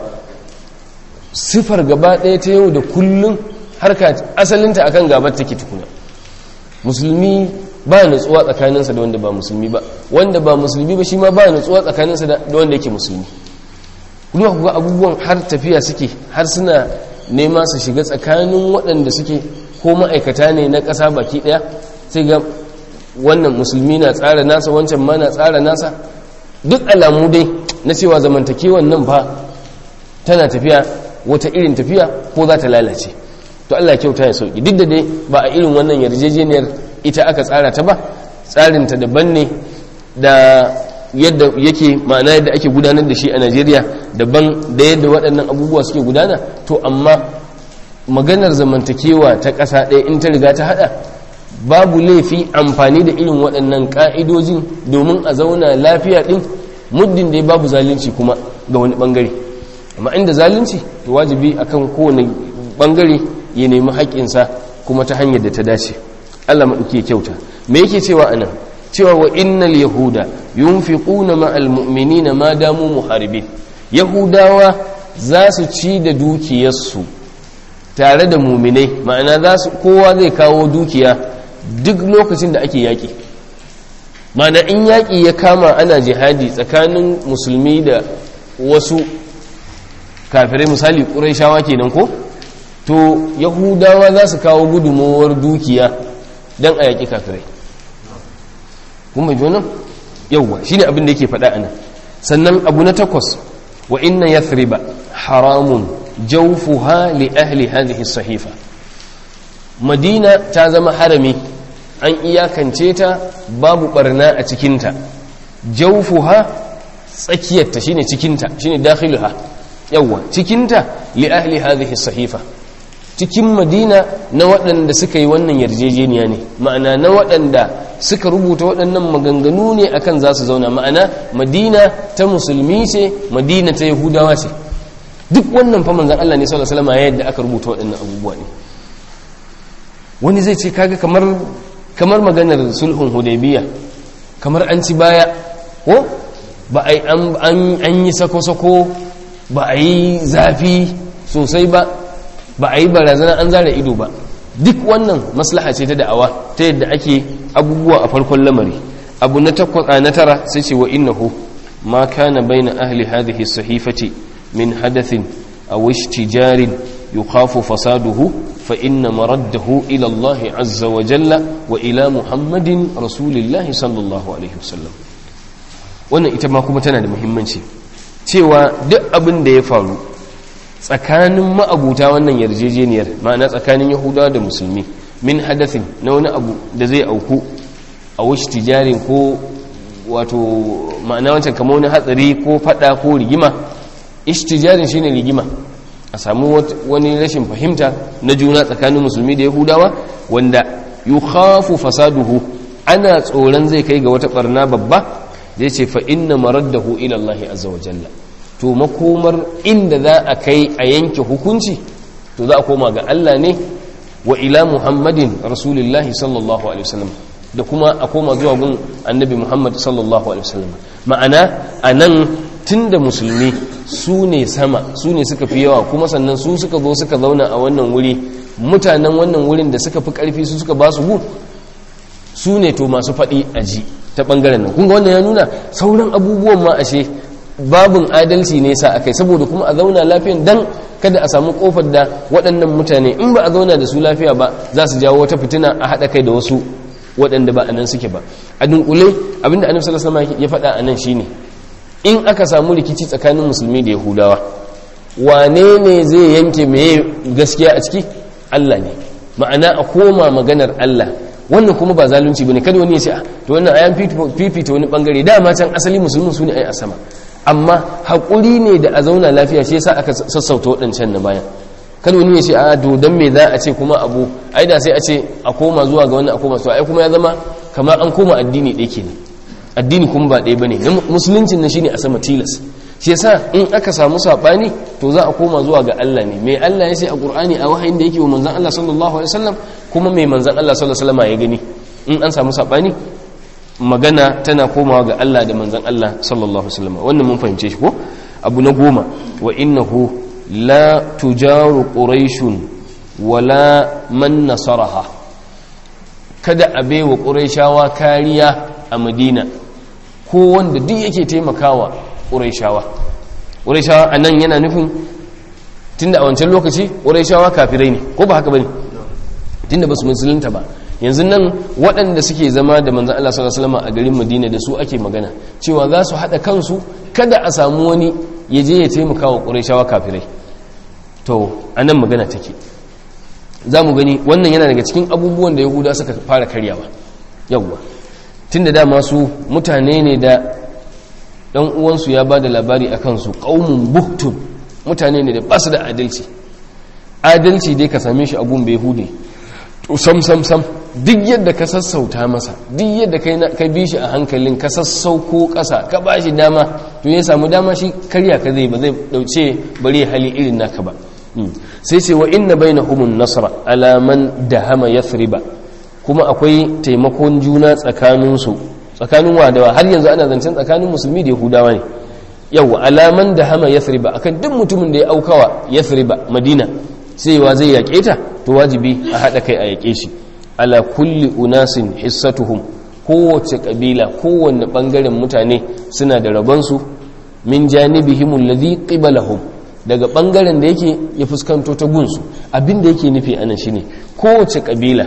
sifar gaba ɗaya ta yau da kullum harka asalinta akan gabar take tukuna musulmi ba nutsuwa tsakaninsa da wanda ba musulmi ba wanda ba musulmi ba shi ma ba nutsuwa tsakaninsa da wanda yake musulmi kuma kuga abubuwan har tafiya suke har suna nema su shiga tsakanin waɗanda suke ko ma'aikata ne na ƙasa baki ɗaya sai ga wannan musulmi na tsara nasa wancan ma na tsara nasa duk alamu dai na cewa zamantakewan nan ba tana tafiya wata irin tafiya ko za ta lalace to Allah kyauta ya sauki duk da dai ba a irin wannan yarjejeniyar ita aka tsara ta ba tsarinta daban ne da yadda yake ma'ana yadda ake gudanar da shi a Najeriya daban da yadda waɗannan abubuwa suke gudana to amma maganar zamantakewa ta ƙasa ɗaya in ta riga ta haɗa babu laifi amfani da irin waɗannan ƙa'idojin domin a zauna lafiya ɗin muddin dai babu zalunci kuma ga wani ɓangare amma inda zalunci to wajibi akan kowane ɓangare ya nemi haƙƙinsa kuma ta hanyar da ta dace Allah maɗauki kyauta me yake cewa anan cewa wa innal yahuda yunfiquna ma'al mu'minina ma damu muharibin yahudawa za su ci da dukiyarsu tare da muminai ma'ana za su kowa zai kawo dukiya duk lokacin da ake yaƙi ma'ana in yaƙi ya kama ana jihadi tsakanin musulmi da wasu kafirai misali ƙuraishawa kenan ko to yahudawa za su kawo gudunmowar dukiya don a yaƙi kafirai kuma jonan yauwa shi ne abin da yake faɗa ana sannan abu na takwas wa inna yathriba haramun jawfuha li ahli hadhihi sahifa madina ta zama harami an iyakance ta babu barna a cikinta jawfuha tsakiyarta shine cikinta shine dakhiluha yawwa cikinta li ahli hadhihi sahifa cikin madina na waɗanda suka yi wannan yarjejeniya ne ma'ana na waɗanda suka rubuta waɗannan maganganu ne akan za su zauna ma'ana madina ta musulmi ce madina ta yahudawa ce duk wannan fa manzan Allah ne sallallahu alaihi wasallam yadda aka rubuta waɗannan abubuwa ne wani zai ce kaga kamar kamar maganar sulhun hudaybiya kamar an ci baya ko ba ai an an yi sako-sako ba a yi zafi sosai ba ba a yi barazana an zara ido ba duk wannan maslaha ce ta da'awa ta yadda ake abubuwa a farkon lamari abu na takwas na tara sai ce wa innahu ma kana baina ahli hadhihi sahifati min hadathin aw ishtijarin yukhafu fasaduhu fa inna maraddahu ila Allah azza wa jalla wa ila Muhammadin rasulillahi sallallahu alaihi wasallam wannan ita ma kuma tana da muhimmanci cewa duk abin da ya faru tsakanin ma'abuta wannan yarjejeniyar ma'ana tsakanin yahudawa da musulmi min hadathin na wani abu da zai auku a wasu tijarin ko wato ma'ana wancan kama wani hatsari ko fada ko rigima ishtijarin shine rigima a samu wani rashin fahimta na juna tsakanin musulmi da yahudawa wanda yukhafu fasaduhu ana tsoron zai kai ga wata barna babba da ya ce fa inna maraddahu ila Allah azza wa jalla to makomar inda za a kai a yanke hukunci to za a koma ga Allah ne wa ila Muhammadin Rasulullahi sallallahu alaihi wasallam da kuma a koma zuwa gun annabi Muhammad sallallahu alaihi wasallam ma'ana anan tunda musulmi su ne sama su ne suka fi yawa kuma sannan su suka zo suka zauna a wannan wuri mutanen wannan wurin da suka fi karfi su suka ba su gu su ne to masu faɗi a ji ta ɓangaren nan kunga wannan ya nuna sauran abubuwan ma ashe babin adalci ne sa akai saboda kuma a zauna lafiyan dan kada a samu kofar da waɗannan mutane in ba a zauna da su lafiya ba za su jawo wata fitina a haɗa kai da wasu waɗanda ba a nan suke ba a dunkule abinda annabi sallallahu alaihi wasallam ya faɗa a nan shine in aka samu rikici tsakanin musulmi da yahudawa wane ne zai yanke meye gaskiya a ciki Allah ne ma'ana a koma maganar Allah wannan kuma ba zalunci bane kada wani ya ce to wannan ayan fifita wani bangare dama can asali musulmin su ne ai a sama amma haƙuri ne da a zauna lafiya shi yasa aka sassauta waɗancan na bayan kada wani ya ce a to dan me za a ce kuma abu ai da sai a ce a koma zuwa ga wannan a koma to ai kuma ya zama kamar an koma addini ɗaya kenan addini kuma ba ɗaya bane musuluncin nan shine a sama tilas shi yasa in aka samu sabani to za a koma zuwa ga Allah ne mai Allah ya ce a Qur'ani a wahayin da yake wa manzon Allah sallallahu alaihi wasallam kuma mai manzon Allah sallallahu alaihi wasallam ya gani in an samu sabani magana tana komawa ga Allah da manzon Allah sallallahu alaihi wasallam wannan mun fahimce shi ko abu na goma wa innahu la tujaru quraishun wala man nasaraha kada a baiwa ƙuraishawa kariya a madina ko wanda duk yake taimakawa ƙuraishawa ƙuraishawa a nan yana nufin tunda a wancan lokaci ƙuraishawa kafirai ne ko ba haka ba ne tunda ba su musulunta ba yanzu nan waɗanda suke zama da manzan Allah sallallahu alaihi wasallam a garin Madina da su ake magana cewa za su haɗa kansu kada a samu wani ya je ya taimaka wa ƙurayshawa kafirai to anan magana take za mu gani wannan yana daga cikin abubuwan da yahuda suka fara karyawa yawwa tunda dama su mutane ne da ɗan uwansu ya ba da labari a kansu ƙaumun buhtun mutane ne da ba su da adalci adalci dai ka same shi abun bai hude sam sam sam duk yadda ka sassauta masa duk yadda ka bi shi a hankalin ka sassauko ƙasa ka ba shi dama to ya samu dama shi karya ka zai ba zai dauce bari hali irin naka ba sai ce wa inna bainahumun nasra ala man dahama yathriba kuma akwai taimakon juna tsakaninsu tsakanin wadawa har yanzu ana zancen tsakanin musulmi da yahudawa ne yau alaman dahama yathriba akan duk mutumin da ya aukawa yathriba madina sai wa zai yaƙe ta to wajibi a haɗa kai a yaƙe shi ala kulli unasin hissatuhum kowace ƙabila kowanne ɓangaren mutane suna da rabonsu min janibihim alladhi qibalahum daga ɓangaren da yake ya fuskanto ta gunsu abin da yake nufi anan shine kowace ƙabila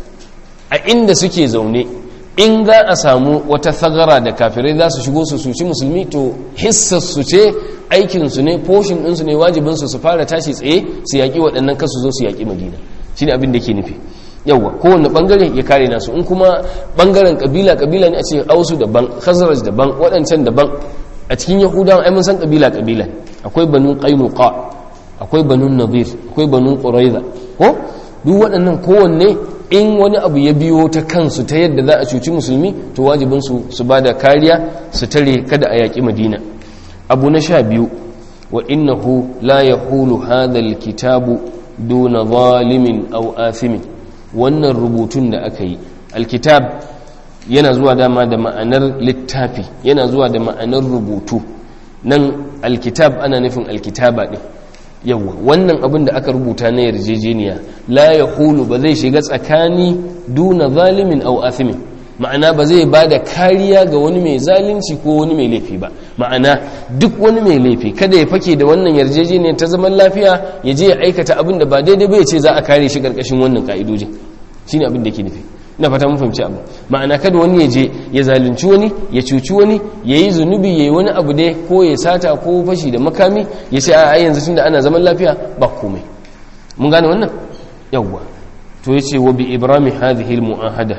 a inda suke zaune in za a samu wata thagara da kafirai za su shigo su suci musulmi to hissar su ce aikinsu ne poshin ɗinsu ne wajibinsu su fara tashi tsaye su yaƙi waɗannan kasu zo su yaƙi madina shi ne abin da ke nufi yauwa kowane ɓangare ya kare nasu in kuma ɓangaren ƙabila ƙabila ne a ce ausu daban khazraj daban waɗancan daban a cikin yahudawa ai mun san ƙabila ƙabila akwai banu qainuqa akwai banu nadir akwai banu quraiza ko duk waɗannan kowanne in wani abu ya biyo ta kansu ta yadda za a cuci musulmi to wajibinsu su ba da kariya su tare kada a yaƙi madina abu na sha biyu wa innahu la yahulu hadhal kitabu duna zalimin aw athimin wannan rubutun da aka yi alkitab yana zuwa dama da ma'anar littafi yana zuwa da ma'anar rubutu nan alkitab ana nufin alkitaba din yawa wannan abin da aka rubuta na yarjejeniya la yahulu ba zai shiga tsakani duna zalimin aw athimin ma'ana ba zai ba da kariya ga wani mai zalunci ko wani mai laifi ba ma'ana duk wani mai laifi kada ya fake da wannan yarjejeniyar ta zaman lafiya ya je ya aikata abin da ba daidai ba ya ce za a kare shi karkashin wannan ka'idojin shine abin da ke nufi ina fata mun fahimci abu ma'ana kada wani ya je ya zalunci wani ya cuci wani ya yi zunubi ya yi wani abu dai ko ya sata ko fashi da makami ya ce a yanzu tunda ana zaman lafiya ba komai mun gane wannan yawwa to ya ce wa bi ibrahim hadhihi al-mu'ahada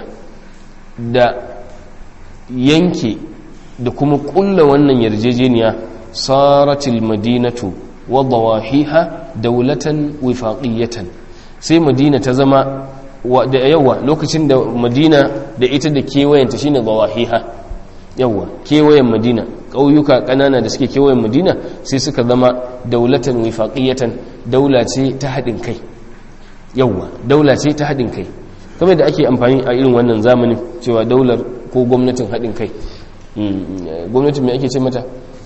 da yanke da kuma kulla wannan yarjejeniya saratil madinatu wa dawahiha daulatan wifaqiyatan sai madina ta zama da yawa lokacin da madina da ita da kewayenta shine dawahiha yawa kewayen madina ƙauyuka ƙanana da suke kewayen madina sai suka zama daulatan wifaqiyatan daula ce ta haɗin kai yawa daula ce ta haɗin kai kamar da ake amfani a irin wannan zamanin cewa daular ko gwamnatin haɗin kai gwamnatin mai ake ce mata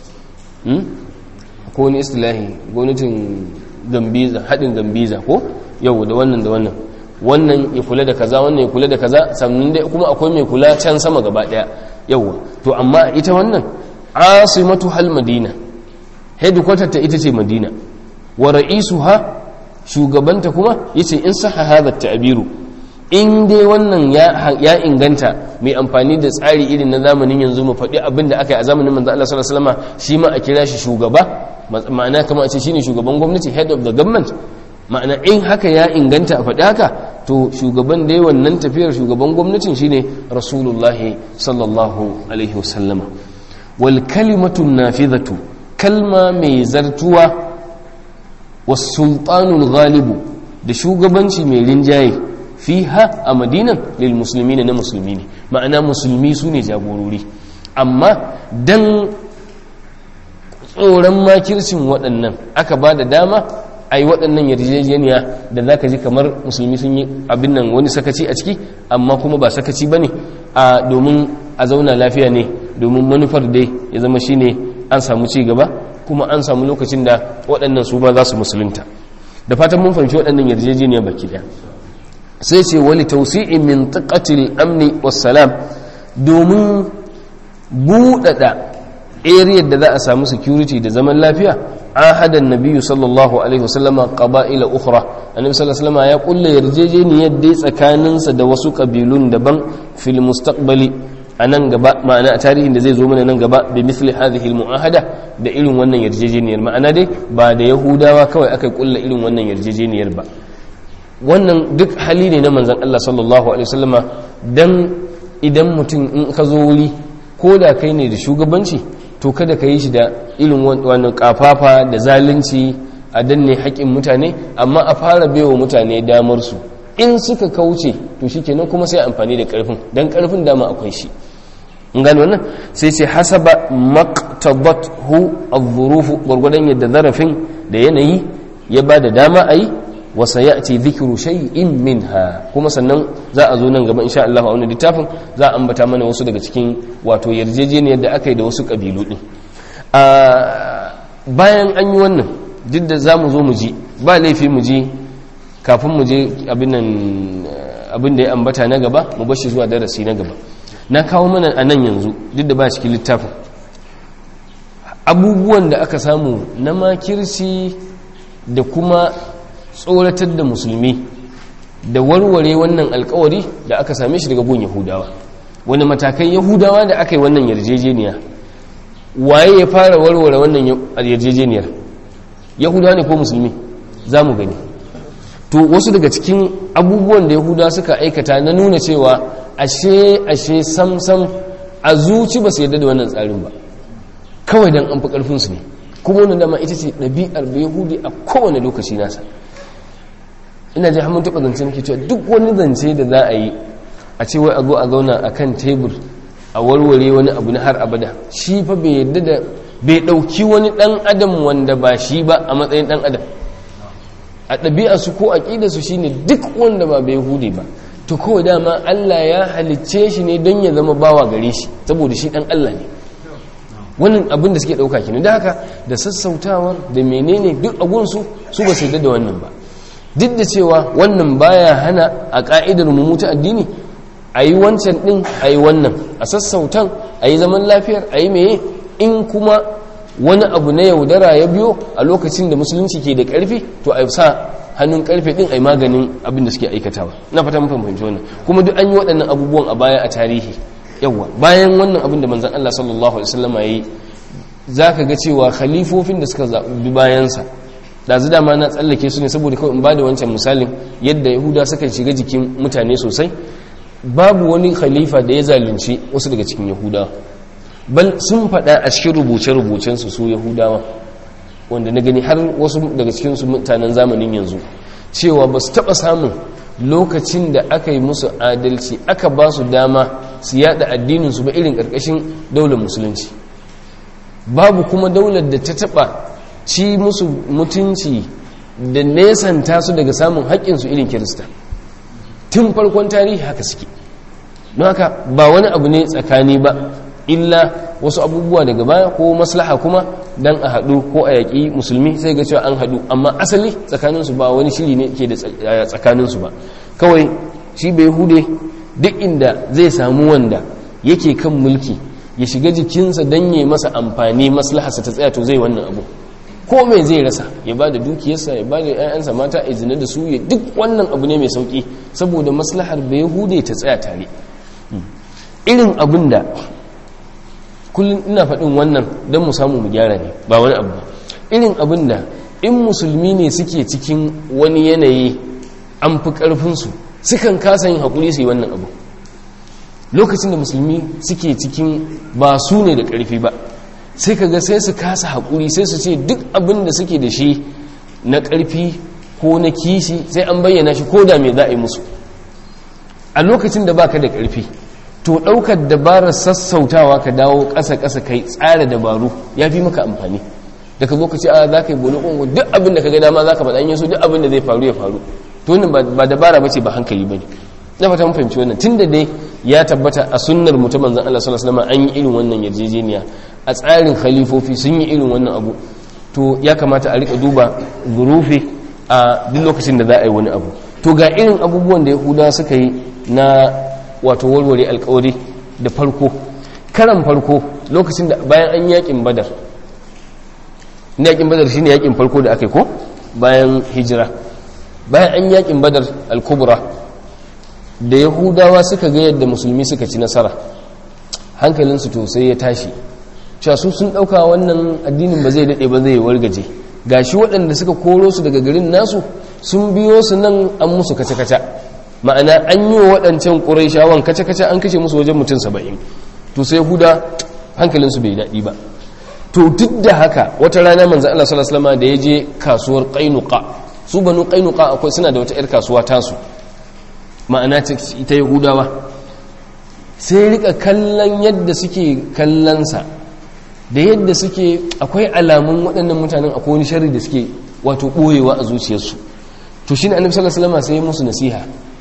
ko wani istilahi gwamnatin gambiza haɗin gambiza ko yau da wannan da wannan wannan ya kula da kaza wannan ya kula da kaza sannan dai kuma akwai mai kula can sama gaba ɗaya yauwa to amma ita wannan asimatu hal madina headquarter ta ita ce madina wa ra'isuha shugabanta kuma yace in saha hadha ta'biru in dai wannan ya inganta mai amfani da tsari irin na zamanin yanzu mu faɗi abin da aka yi a zamanin manzo Allah sallallahu alaihi wasallam shi ma a kira shi shugaba ma'ana kamar a ce shine shugaban gwamnati head of the government ma'ana in haka ya inganta a faɗi haka to shugaban dai wannan tafiyar shugaban gwamnatin shine rasulullahi sallallahu alaihi wasallama wal kalimatu nafidhatu kalma mai zartuwa was sultanul ghalibu da shugabanci mai rinjaye fiha a madinan lil musulmi na musulmi ne ma'ana musulmi su ne jagorori amma dan tsoron makircin waɗannan aka ba da dama a yi waɗannan yarjejeniya da za ka ji kamar musulmi sun yi abin nan wani sakaci a ciki amma kuma ba sakaci ba ne a domin a zauna lafiya ne domin manufar dai ya zama shi ne an samu ci gaba kuma an samu lokacin da waɗannan su ba za su musulunta da fatan mun fahimci waɗannan yarjejeniya baki ɗaya sai ce wali tausi'in min taqatil amni wassalam domin buɗaɗa area da za a samu security da zaman lafiya ahadan nabiyyu sallallahu alaihi wasallama qaba'ila ukhra annabi sallallahu alaihi wasallama ya kulla yarjejeniyar dai tsakaninsa da wasu kabilun daban fil mustaqbali a nan gaba ma'ana a tarihin da zai zo mana nan gaba bi misli hadhihi mu'ahada da irin wannan yarjejeniyar ma'ana dai ba da yahudawa kawai aka kulla irin wannan yarjejeniyar ba wannan duk hali ne na manzon Allah sallallahu alaihi wasallama dan idan mutum in ka zo wuri ko da kai ne da shugabanci to kada ka yi shi da irin wannan kafafa da zalunci a danne haƙƙin mutane amma a fara baiwa mutane damar su in suka kauce to shikenan kuma sai amfani da ƙarfin dan ƙarfin dama akwai shi in gano wannan sai ce hasaba maqtabathu adh-dhuruf gurgudan yadda zarafin da yanayi ya ba da dama ayi wa sayati dhikru shay'in minha kuma sannan za a zo nan gaba insha Allah a wannan littafin za a ambata mana wasu daga cikin wato yarjejeniyar da aka yi da wasu kabilu din a bayan an yi wannan duk da zamu zo mu ji ba laifi mu ji kafin mu je abin nan abin da ya ambata na gaba mu bashi zuwa darasi na gaba na kawo mana a nan yanzu duk da ba cikin littafin abubuwan da aka samu na makirci da kuma tsoratar da musulmi da warware wannan alkawari da aka same shi daga gun yahudawa wani matakan yahudawa da aka yi wannan yarjejeniya waye ya fara warware wannan yarjejeniyar yahudawa ne ko musulmi za mu gani to wasu daga cikin abubuwan da yahudawa suka aikata na nuna cewa ashe ashe samsam a zuci ba su yadda da wannan tsarin ba kawai don an fi ƙarfinsu ne kuma wani dama ita ce ɗabi'ar da yahudi a kowane lokaci nasa ina ji hamun taɓa zance nake cewa duk wani zance da za a yi a ce wai a zo a zauna a kan tebur a warware wani abu na har abada shi fa bai yadda da bai ɗauki wani ɗan adam wanda ba shi ba a matsayin ɗan adam a ɗabi'arsu ko aƙidarsu shi ne duk wanda ba bai hude ba to kawai dama Allah ya halicce shi ne don ya zama bawa gare shi saboda shi ɗan Allah ne wannan abin da suke ɗauka kenan da haka da sassautawar da menene duk agunsu su ba su da wannan ba duk da cewa wannan baya hana a ƙa'idar mu ta addini a yi wancan ɗin a yi wannan a sassautan a yi zaman lafiyar a yi meye in kuma wani abu na yaudara ya biyo a lokacin da musulunci ke da ƙarfi to a sa hannun ƙarfe ɗin a yi maganin abin da suke aikatawa na fata mun fahimci wannan kuma duk an yi waɗannan abubuwan a baya a tarihi yawa bayan wannan abin da manzon Allah sallallahu alaihi wasallam yayi zaka ga cewa khalifofin da suka zabi bayansa dazu dama na tsallake su ne saboda kawai in bada wancan misalin yadda yahuda suka shiga jikin mutane sosai babu wani khalifa da ya zalunci wasu daga cikin yahudawa bal sun faɗa a cikin rubuce-rubucensu su yahudawa wanda na gani har wasu daga cikin su mutanen zamanin yanzu cewa ba su taɓa samun lokacin da aka yi musu adalci aka ba su dama su yada addininsu ba irin ƙarƙashin daular musulunci babu kuma daular da ta taɓa ci musu mutunci da nesanta su daga samun haƙƙinsu irin kirista tun farkon tarihi haka suke don haka ba wani abu ne tsakani ba illa wasu abubuwa daga baya ko maslaha kuma dan a haɗu ko a yaƙi musulmi sai ga cewa an haɗu amma asali tsakaninsu ba wani shiri ne ke da tsakaninsu ba kawai shi bai hude duk inda zai samu wanda yake kan mulki ya shiga jikinsa don ya masa amfani maslaharsa ta tsaya to zai wannan abu ko mai zai rasa ya ba da dukiyarsa ya ba da 'ya'yansa mata a zina da su ya duk wannan abu ne mai sauƙi saboda maslahar bai hude ta tsaya tare irin abin da kullum ina faɗin wannan don mu samu mu gyara ne ba wani abu irin abin da in musulmi ne suke cikin wani yanayi an fi ƙarfinsu sukan kasa yin haƙuri su yi wannan abu lokacin da musulmi suke cikin ba su ne da ƙarfi ba sai ka ga sai su kasa haƙuri sai su ce duk abin da suke da shi na ƙarfi ko na kishi sai an bayyana shi ko da me za a yi musu a lokacin da baka da ƙarfi to ɗaukar dabarar sassautawa ka dawo ƙasa-ƙasa kai tsara dabaru ya fi maka amfani da ka zo ka ce a za ka yi bolo ƙungu duk abin da ka ga dama za ka faɗa yin so duk abin da zai faru ya faru to wannan ba dabara ba ce ba hankali ba ne na fata mun fahimci wannan tun da dai ya tabbata a sunnar mu ta manzon Allah sallallahu alaihi wasallam an yi irin wannan yarjejeniya a tsarin khalifofi sun yi irin wannan abu to ya kamata a rika duba zurufi a duk lokacin da za a yi wani abu to ga irin abubuwan da yahudawa suka yi na wato warware alkawari da farko karan farko lokacin da bayan an yakin badar yakin badar shine yakin farko da aka yi ko bayan hijira bayan an yakin badar al-kubra da yahudawa suka ga yadda musulmi suka ci nasara hankalinsu to sai ya tashi cewa su sun dauka wannan addinin ba zai dade ba zai wargaje gashi waɗanda suka koro su daga garin nasu sun biyo su nan an musu kace-kace ma'ana an yi wa waɗancan ƙuraishawan kace-kace an kashe musu wajen mutum saba'in to sai huda hankalinsu bai daɗi ba to duk da haka wata rana manzan Allah sallallahu alaihi wasallam da ya je kasuwar Qainuqa su banu Qainuqa akwai suna da wata yar kasuwa tasu ma'ana ita Yahudawa sai rika kallon yadda suke kallonsa da yadda suke akwai alamun waɗannan mutanen akwai wani sharri da suke wato ɓoyewa a zuciyarsu to shi ne annabi sallallahu alaihi wasallam sai ya musu nasiha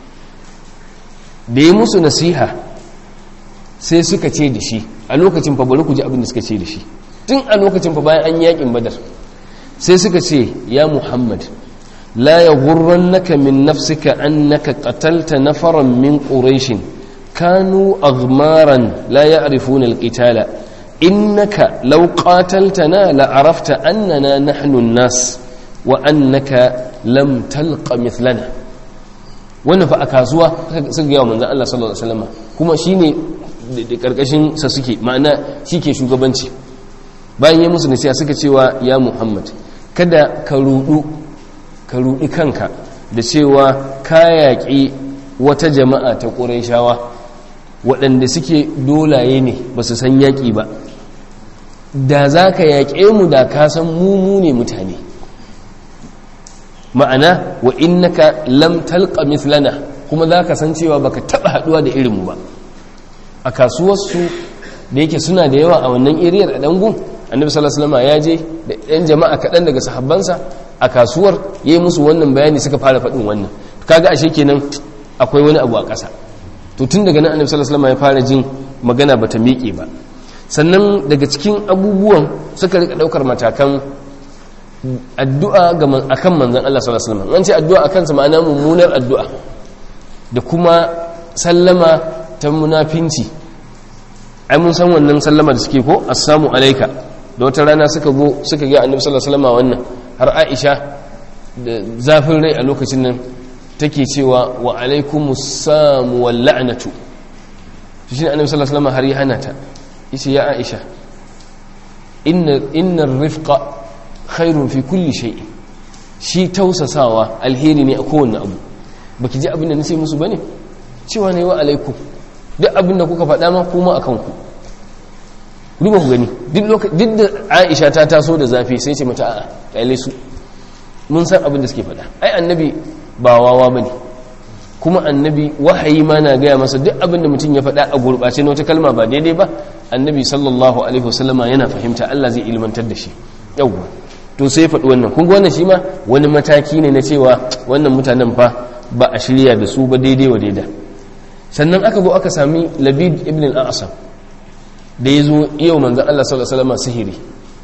da ya musu nasiha sai suka ce da shi a lokacin fa bari ku ji abin da suka ce da shi tun a lokacin fa bayan an yakin badar sai suka ce ya muhammad la yaghurrannaka min nafsika annaka qatalta nafaran min quraish kanu aghmaran la ya'rifuna al-qitala innaka law qataltana la arafta annana nahnu an-nas wa annaka lam talqa mithlana wannan fa a kasuwa suka ga manzon Allah sallallahu alaihi wasallam kuma shine da karkashin sa suke ma'ana shike shugabanci bayan ya musu nasiha suka cewa ya Muhammad kada ka rudu ka rudi kanka da cewa ka yaƙi wata jama'a ta Qurayshawa waɗanda suke dolaye ne ba su san yaƙi ba da za ka yaƙe mu da ka san mu ne mutane ma'ana wa innaka lam talqa mithlana kuma za ka san cewa baka taba haduwa da irinmu ba a kasuwarsu da yake suna da yawa a wannan iriyar a dangun annabi sallallahu alaihi wasallam ya je da ɗan jama'a kaɗan daga sahabbansa a kasuwar yayi musu wannan bayani suka fara faɗin wannan kaga ashe kenan akwai wani abu a ƙasa to tun daga nan annabi sallallahu alaihi wasallam ya fara jin magana bata miƙe ba sannan daga cikin abubuwan suka rika ɗaukar matakan addu'a ga akan manzon Allah sallallahu alaihi wasallam an ce addu'a akan sa ma'ana mummunar addu'a da kuma sallama ta munafinci ai mun san wannan sallama da suke ko assalamu alayka da wata rana suka go suka ga annabi sallallahu alaihi wasallam wannan har Aisha da zafin rai a lokacin nan take cewa wa alaikumus samu wal la'natu shi ne annabi sallallahu alaihi wasallam har ya hana ta yace ya Aisha inna inna rifqa khairun fi kulli shay'in shi tausasawa alheri ne a kowanne abu baki ji abin da nace musu bane cewa ne wa alaikum duk abin da kuka faɗa ma kuma akan ku duba ku gani duk da Aisha ta taso da zafi sai ce mata a'a kaile su mun san abin da suke faɗa ai annabi ba wawa bane kuma annabi wahayi ma na gaya masa duk abin da mutum ya faɗa a gurɓace na wata kalma ba daidai ba annabi sallallahu alaihi wasallama yana fahimta Allah zai ilmantar da shi yawwa to sai faɗi wannan kun wannan shi ma wani mataki ne na cewa wannan mutanen fa ba a shirya da su ba daidai wa daida sannan aka zo aka sami labid ibn al-asam da ya zo yau manzan Allah sallallahu alaihi wasallam sihiri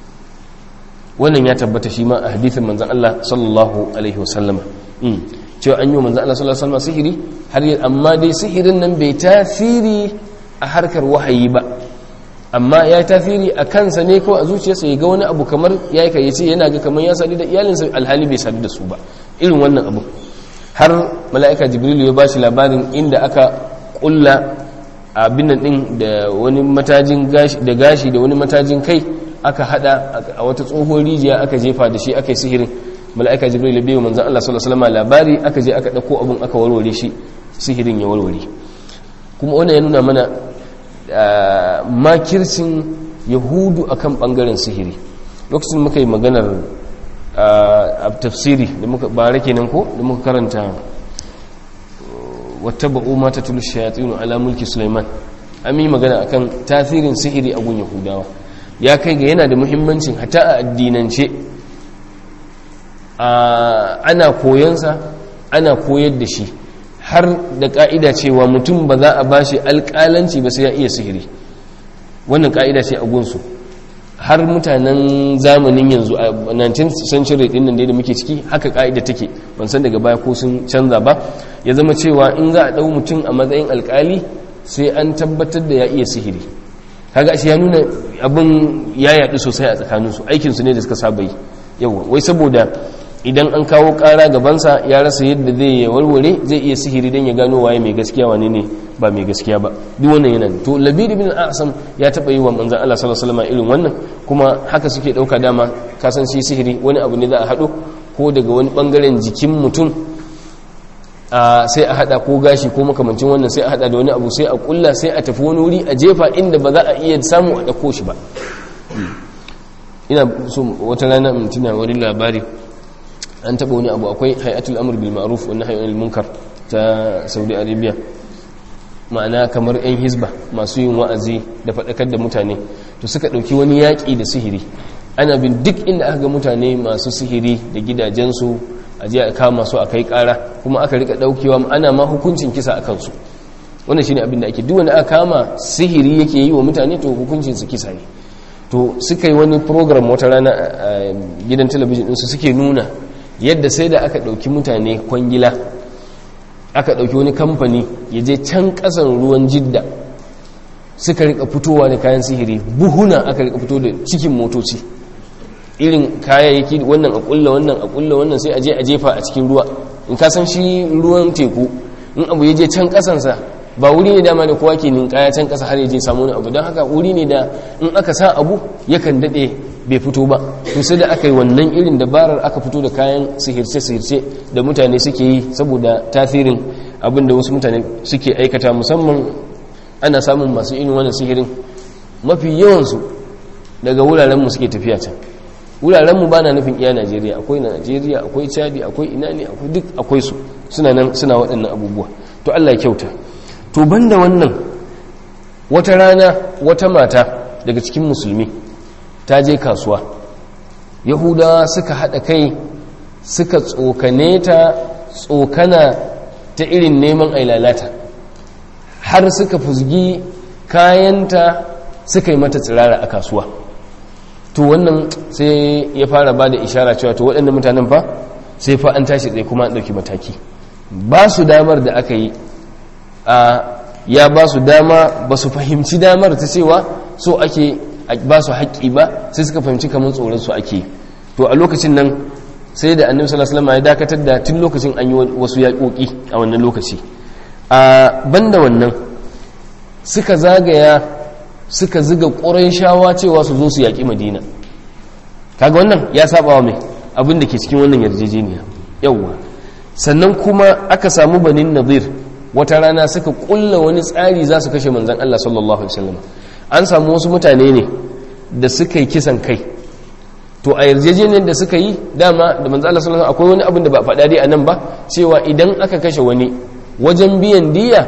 wannan ya tabbata shi ma a hadithin manzan Allah sallallahu alaihi wasallam cewa an yi wa manzan Allah sallallahu alaihi wasallam sihiri har amma dai sihirin nan bai tasiri a harkar wahayi ba amma ya yi tasiri a kansa ne kawai a zuciyarsa ya ga wani abu kamar ya yi kayyace yana ga kamar ya sadu da iyalinsa alhali bai sadu da su ba irin wannan abu har mala'ika jibrilu ya ba shi labarin inda aka kulla abin nan din da wani matajin gashi da gashi da wani matajin kai aka hada a wata tsohon rijiya aka jefa da shi aka yi sihirin mala'ika jibrilu ya biyo manzon Allah sallallahu alaihi wasallam labari aka je aka dauko abun aka warware shi sihirin ya warware kuma wannan ya nuna mana makircin yahudu akan bangaren sihiri lokacin muka yi maganar a tafsiri da muka bare kenan ko da muka karanta wata ba'u mata tulu shayatinu ala mulki sulaiman an yi magana akan tasirin sihiri a gun yahudawa ya kai ga yana da muhimmancin hata a addinance ana koyansa ana koyar da shi har da ka'ida cewa mutum ba za a bashi alƙalanci ba sai ya iya sihiri wannan ka'ida ce a gunsu har mutanen zamanin yanzu a 19th century din nan da muke ciki haka ka'ida take ban san daga baya ko sun canza ba ya zama cewa in za a dau mutum a matsayin alkali sai an tabbatar da ya iya sihiri kaga shi ya nuna abin ya yaɗu sosai a tsakaninsu aikinsu ne da suka saba yi yawa wai saboda idan an kawo ƙara gabansa ya rasa yadda zai ya warware zai iya sihiri don ya gano waye mai gaskiya wane ne ba mai gaskiya ba duk wannan yana to labid bin asam ya taɓa yi wa manzan Allah sallallahu alaihi wasallam irin wannan kuma haka suke ɗauka dama kasan shi sihiri wani abu ne za a haɗo ko daga wani ɓangaren jikin mutum sai a hada ko gashi ko makamancin wannan sai a hada da wani abu sai a kulla sai a tafi wani wuri a jefa inda ba za a iya samu a dauko shi ba ina so wata rana mun tuna wani labari an taba wani abu akwai hayatul amr bil ma'ruf wa nahy anil munkar ta Saudi Arabia ma'ana kamar yan hizba masu yin wa'azi da fadakar da mutane to suka dauki wani yaki da sihiri ana bin duk inda aka ga mutane masu sihiri da gidajensu a je a kama su a kai kara kuma aka rika daukewa ana ma hukuncin kisa a kansu wannan shine abin da ake duk wanda aka kama sihiri yake yi wa mutane to hukuncin su kisa ne to suka yi wani program wata rana a gidan talabijin ɗinsu suke nuna yadda sai da aka ɗauki mutane kwangila aka ɗauki wani kamfani ya je can ƙasan ruwan jidda suka rika fitowa da kayan sihiri buhuna aka rika fito da cikin motoci irin kayayyaki wannan a kulla wannan a kulla wannan sai a je a jefa a cikin ruwa in ka san shi ruwan teku in abu ya je can kasansa ba wuri ne dama da kowa ke ninkaya can kasa har ya je samu wani abu don haka wuri ne da in aka sa abu yakan daɗe bai fito ba to sai da aka yi wannan irin dabarar aka fito da kayan sihirce-sihirce da mutane suke yi saboda tasirin abin da wasu mutane suke aikata musamman ana samun masu irin wannan sihirin mafi yawansu daga wurarenmu suke tafiya can wurarenmu ba na nufin iya najeriya akwai na najeriya akwai chadi akwai ina ne akwai duk akwai su suna nan suna waɗannan abubuwa to allah ya kyauta to banda wannan wata rana wata mata daga cikin musulmi ta je kasuwa yahudawa suka haɗa kai suka tsokane ta tsokana ta irin neman ailalata har suka fusgi kayanta suka yi mata tsirara a kasuwa to wannan sai ya fara ba da ishara cewa to waɗanda mutanen fa sai fa an tashi tsaye kuma an ɗauki mataki ba su damar da aka yi a ya ba su dama ba su fahimci damar ta cewa so ake ba su haƙƙi ba sai suka fahimci kamar tsoron su ake to a lokacin nan sai da annabi sallallahu alaihi wasallam ya dakatar da tun lokacin an yi wasu yaƙoƙi a wannan lokaci a banda wannan suka zagaya suka ziga shawa cewa su zo su yaƙi madina kaga wannan ya saba wa mai abin da ke cikin wannan yarjejeniya yawwa sannan kuma aka samu banin nazir wata rana suka kulla wani tsari za su kashe manzan Allah sallallahu alaihi wasallam an samu wasu mutane ne da suka yi kisan kai to a yarjejeniyar da suka yi dama da manzan Allah sallallahu alaihi akwai wani abin da ba faɗa dai a nan ba cewa idan aka kashe wani wajen biyan diya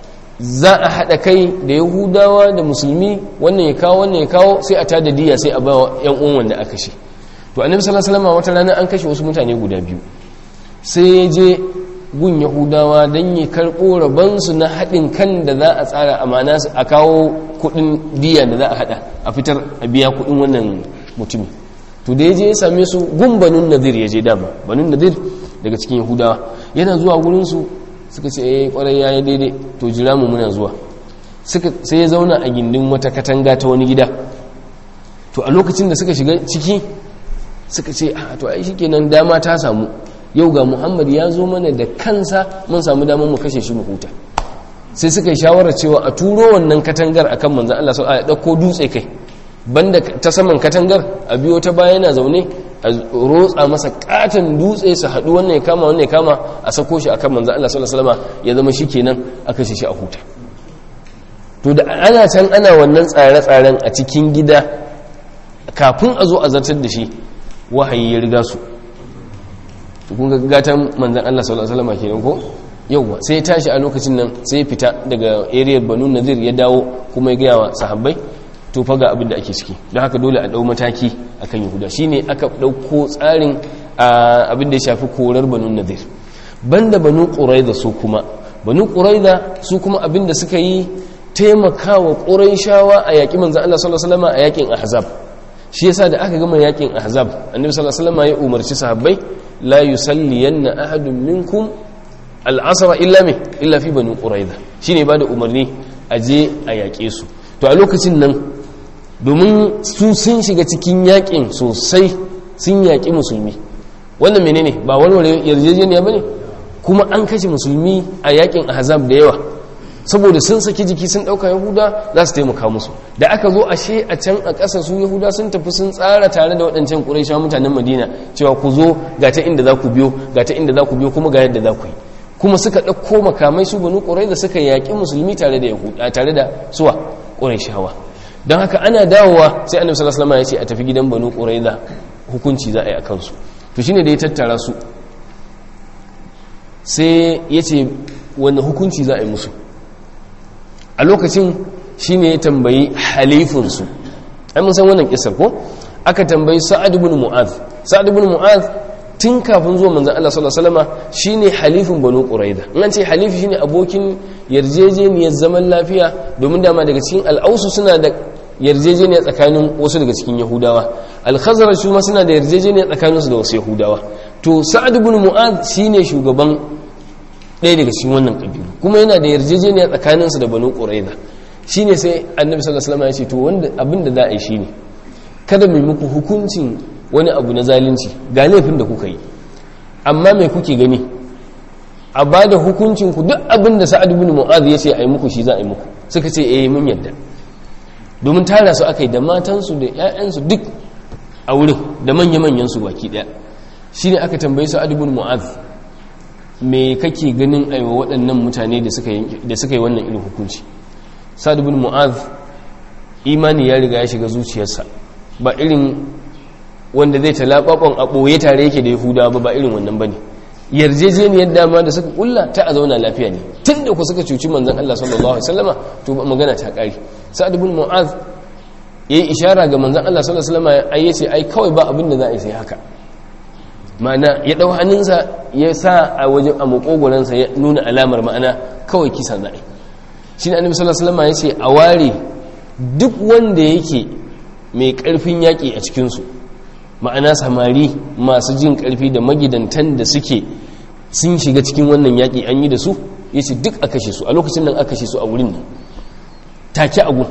za a haɗa kai da yahudawa da musulmi wannan ya kawo wannan ya kawo sai a tada diya sai a ba yan uwan wanda aka kashe to annabi sallallahu alaihi wasallam wata rana an kashe wasu mutane guda biyu sai ya je gun yahudawa don ya karɓo rabansu na haɗin kan da za a tsara amana a kawo kuɗin diya da za a haɗa a fitar a biya kuɗin wannan mutumi to da ya je ya same su gun banun nadir ya je dama banun nadir daga cikin yahudawa yana zuwa gurinsu suka ce eh kwarai ya yi daidai to jira mu muna zuwa sai ya zauna a gindin wata katanga ta wani gida to a lokacin da suka shiga ciki suka ce a to ai shikenan dama ta samu yau ga muhammad ya zo mana da kansa mun samu damar mu kashe shi mu huta sai suka yi shawarar cewa a turo wannan katangar akan manzan Allah sau a ɗauko dutse kai banda ta saman katangar a biyo ta baya yana zaune a rotsa masa katon dutse su haɗu wannan ya kama wannan ya kama a sako shi akan manzan Allah sallallahu alaihi wasallam ya zama shi kenan a kashe shi a huta to da ana can ana wannan tsare-tsaren a cikin gida kafin a zo a zartar da shi wahayi ya riga su kun ga gatan manzan Allah sallallahu alaihi wasallam kenan ko yauwa sai ya tashi a lokacin nan sai ya fita daga area Banu Nadir ya dawo kuma ya ga wa sahabbai to fa ga abin da ake ciki don haka dole a dau mataki akan Yahuda shine aka dauko tsarin abin da ya shafi korar Banu Nadir banda Banu Quraiza su kuma Banu Quraiza su kuma abin da suka yi taimakawa Quraishawa a yaki manzan Allah sallallahu alaihi wasallam a yakin Ahzab shi yasa da aka gama yakin ahzab annabi sallallahu alaihi wasallam ya umarci sahabbai la yusalliyanna ahadun minkum al'asra illa me illa fi banu quraiza shine ba da umarni a je a yaƙe su to a lokacin nan domin su sun shiga cikin yaƙin sosai sun yaƙi musulmi wannan menene ba warware yarjejeniya bane kuma an kashe musulmi a yaƙin ahzab da yawa saboda sun saki jiki sun ɗauka yahuda za su taimaka musu da aka zo ashe a can a ƙasa su yahuda sun tafi sun tsara tare da waɗancan ƙuraisha mutanen madina cewa ku zo ga ta inda za ku biyo ga ta inda za ku biyo kuma ga yadda za ku yi kuma suka ɗauko makamai su banu ƙurai da suka yaƙi musulmi tare da yahuda tare da suwa ƙuraishawa don haka ana dawowa sai annabi sallallahu alaihi ya ce a tafi gidan banu ƙurai da hukunci za a yi a kansu to shine da ya tattara su sai ya ce wani hukunci za a yi musu a lokacin shine ya tambayi halifinsu ai mun san wannan kisar ko aka tambayi sa'ad ibn mu'az sa'ad ibn mu'az tun kafin zuwa manzan Allah sallallahu alaihi wasallam shine halifin banu quraida in an ce halifi shine abokin yarjejeniyar zaman lafiya domin dama daga cikin al'ausu suna da yarjejeniya tsakanin wasu daga cikin yahudawa al-khazraj su ma suna da yarjejeniya tsakanin su da wasu yahudawa to sa'ad ibn mu'adh shine shugaban ɗaya daga cikin wannan kabilu kuma yana da yarjejeniya tsakanin su da banu quraida shine sai annabi sallallahu alaihi wasallam ya ce to wanda abin da za a yi shine kada mu muku hukuncin wani abu na zalunci ga laifin da kuka yi amma mai kuke gani a ba da hukuncinku duk abin da sa'ad bin mu'az ya ce a yi muku shi za a yi muku suka ce eh mun yadda domin tara su aka yi da matansu da 'ya'yansu duk a wurin da manya-manyan su baki daya shi ne aka tambayi sa'ad bin mu'az me kake ganin aiwa waɗannan mutane da suka yi wannan irin hukunci sa'ad bin mu'az imani ya riga ya shiga zuciyarsa ba irin wanda zai talabakon a ɓoye tare yake da yahuda ba ba irin wannan ba ne yarjejeniyar dama da suka kulla ta a zauna lafiya ne tun da ku suka cuci manzan Allah sallallahu Alaihi wasallama to ba magana ta ƙari sa'ad ibn mu'az ya yi ishara ga manzan Allah sallallahu Alaihi wasallama ai yace ai kawai ba abin da za a yi sai haka ma'ana ya ɗau hannunsa ya sa a wajen a makogoransa ya nuna alamar ma'ana kawai kisa za a yi shi ne annabi sallallahu Alaihi wasallama ya ce a ware duk wanda yake mai ƙarfin yaƙi a cikinsu ma'ana samari masu jin ƙarfi da magidantan da suke sun shiga cikin wannan yaƙi an yi da su ya ce duk a kashe su a lokacin nan aka kashe su a wurin nan take agu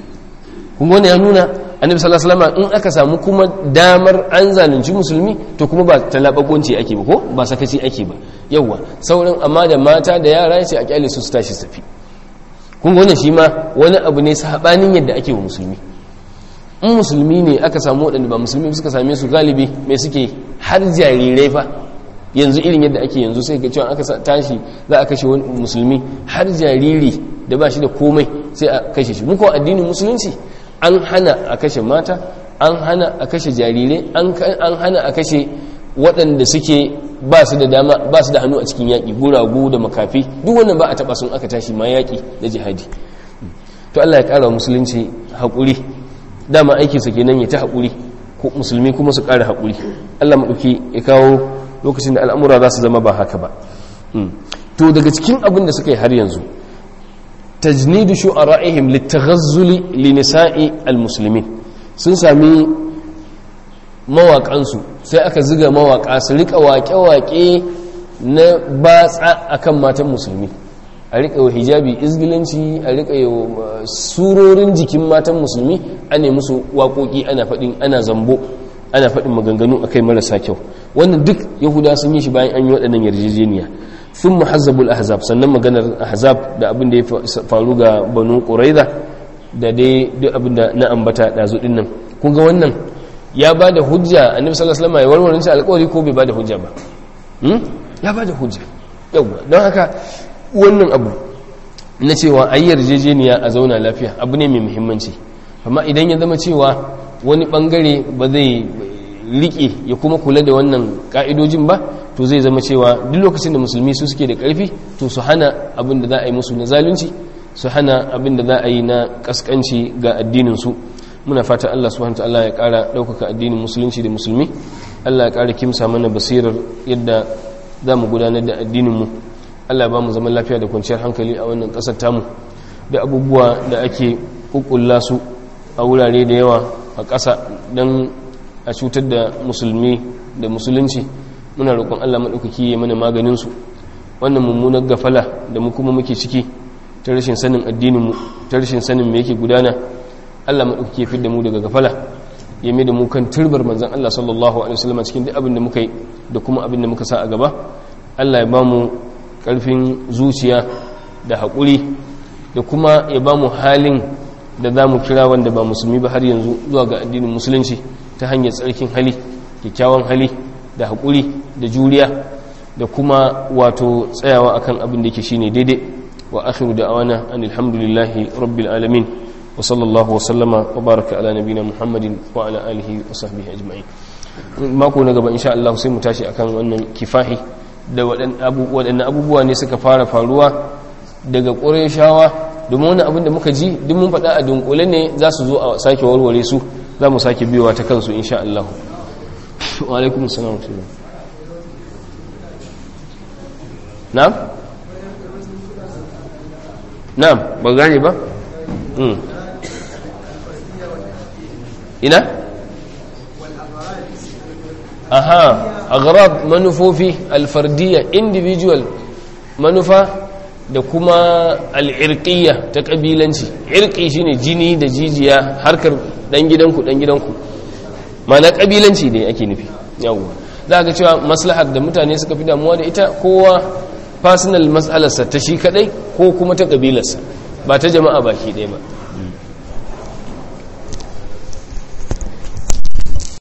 kuma wani ya nuna annabi sallallahu alaihi wasallam in aka samu kuma damar an zalunci musulmi to kuma ba talabagonci ake ba ko ba sakaci ake ba yawa sauran amma da mata da yara ya ce a kyale su su tashi su tafi kun wannan shi ma wani abu ne sabanin yadda ake wa musulmi in musulmi ne aka samu waɗanda ba musulmi suka same su galibi mai suke har jarirai fa yanzu irin yadda ake yanzu sai ga cewa aka tashi za a kashe wani musulmi har jariri da ba shi da komai sai a kashe shi muku addinin musulunci an hana a kashe mata an hana a kashe jarirai an hana a kashe waɗanda suke ba su da dama ba su da hannu a cikin yaƙi guragu da makafi duk wannan ba a taɓa sun aka tashi ma yaƙi da jihadi to Allah ya ƙara musulunci haƙuri dama aikinsa kenan ya ta haƙuri musulmi kuma su ƙara haƙuri allah maɗauki ya kawo lokacin da al'amura za su zama ba haka ba to daga cikin abin da suka yi har yanzu tajnidu shu'ara'ihim litaghazzuli li nisa'i almuslimin sun sami mawaƙansu sai aka ziga mawaƙa su rika waƙe-waƙe na batsa akan matan musulmi a riƙa wa hijabi izgilanci a riƙa wa surorin jikin matan musulmi a ne musu waƙoƙi ana faɗin ana zambo ana faɗin maganganu a kai marasa kyau wannan duk yahuda sun yi shi bayan an yi waɗannan yarjejeniya sun muhazzabul ahzab sannan maganar ahzab da abin da ya faru ga banu ƙuraiza da dai duk abin da na ambata ɗazu ɗin nan kun ga wannan ya ba da hujja annabi sallallahu alaihi wasallam ya warware shi alƙawari ko bai ba da hujja ba ya ba da hujja yawa don haka wannan abu na cewa a yi yarjejeniya a zauna lafiya abu ne mai muhimmanci amma idan ya zama cewa wani bangare ba zai rike ya kuma kula da wannan ka'idojin ba to zai zama cewa duk lokacin da musulmi su suke da karfi to su hana abin da za a yi musu na zalunci su hana abin da za a yi na kaskanci ga addininsu muna fata Allah subhanahu ta'ala ya kara ɗaukaka addinin musulunci da musulmi Allah ya kara kimsa mana basirar yadda za mu gudanar da addininmu Allah ba mu zaman lafiya da kwanciyar hankali a wannan ƙasar tamu da abubuwa da ake kukulla su a wurare da yawa a ƙasa don a cutar da musulmi da musulunci muna roƙon Allah maɗaukaki ya mana maganinsu wannan mummunar gafala da mu kuma muke ciki ta rashin sanin addininmu ta rashin sanin me yake gudana Allah maɗaukaki ya fi da mu daga gafala ya mai da mu kan turbar manzan Allah sallallahu alaihi wasallam cikin duk abin da muka yi da kuma abin da muka sa a gaba Allah ya ba mu ƙarfin zuciya da haƙuri da kuma ya ba mu halin da za mu kira wanda ba musulmi ba har yanzu zuwa ga addinin musulunci ta hanyar tsarkin hali kyakkyawan hali da haƙuri da juriya da kuma wato tsayawa akan abin da yake shine daidai wa akhiru da'awana anil hamdulillahi rabbil alamin wa sallallahu wa sallama wa baraka ala nabina muhammadin wa ala alihi wa sahbihi ajma'in mako na gaba insha Allah sai mu tashi akan wannan kifahi da waɗannan abubuwa ne suka fara faruwa daga ƙureshawa domin wani abin da muka ji duk mun faɗa a dunkule ne za su zo a sake warware su za mu sake biyowa ta kansu insha Allah wa alaikum salam na'am na'am ba gane ba ina aha aghrab manufofi alfardiyya individual manufa da kuma al'irƙiyya ta ƙabilanci irƙi shine jini da jijiya harkar ɗan gidanku ɗan gidanku mana ƙabilanci ne ake nufi yawwa za ga cewa maslahar da mutane suka fi damuwa da ita kowa personal matsalarsa ta shi kaɗai ko kuma ta ƙabilarsa ba ta jama'a baki ɗaya ba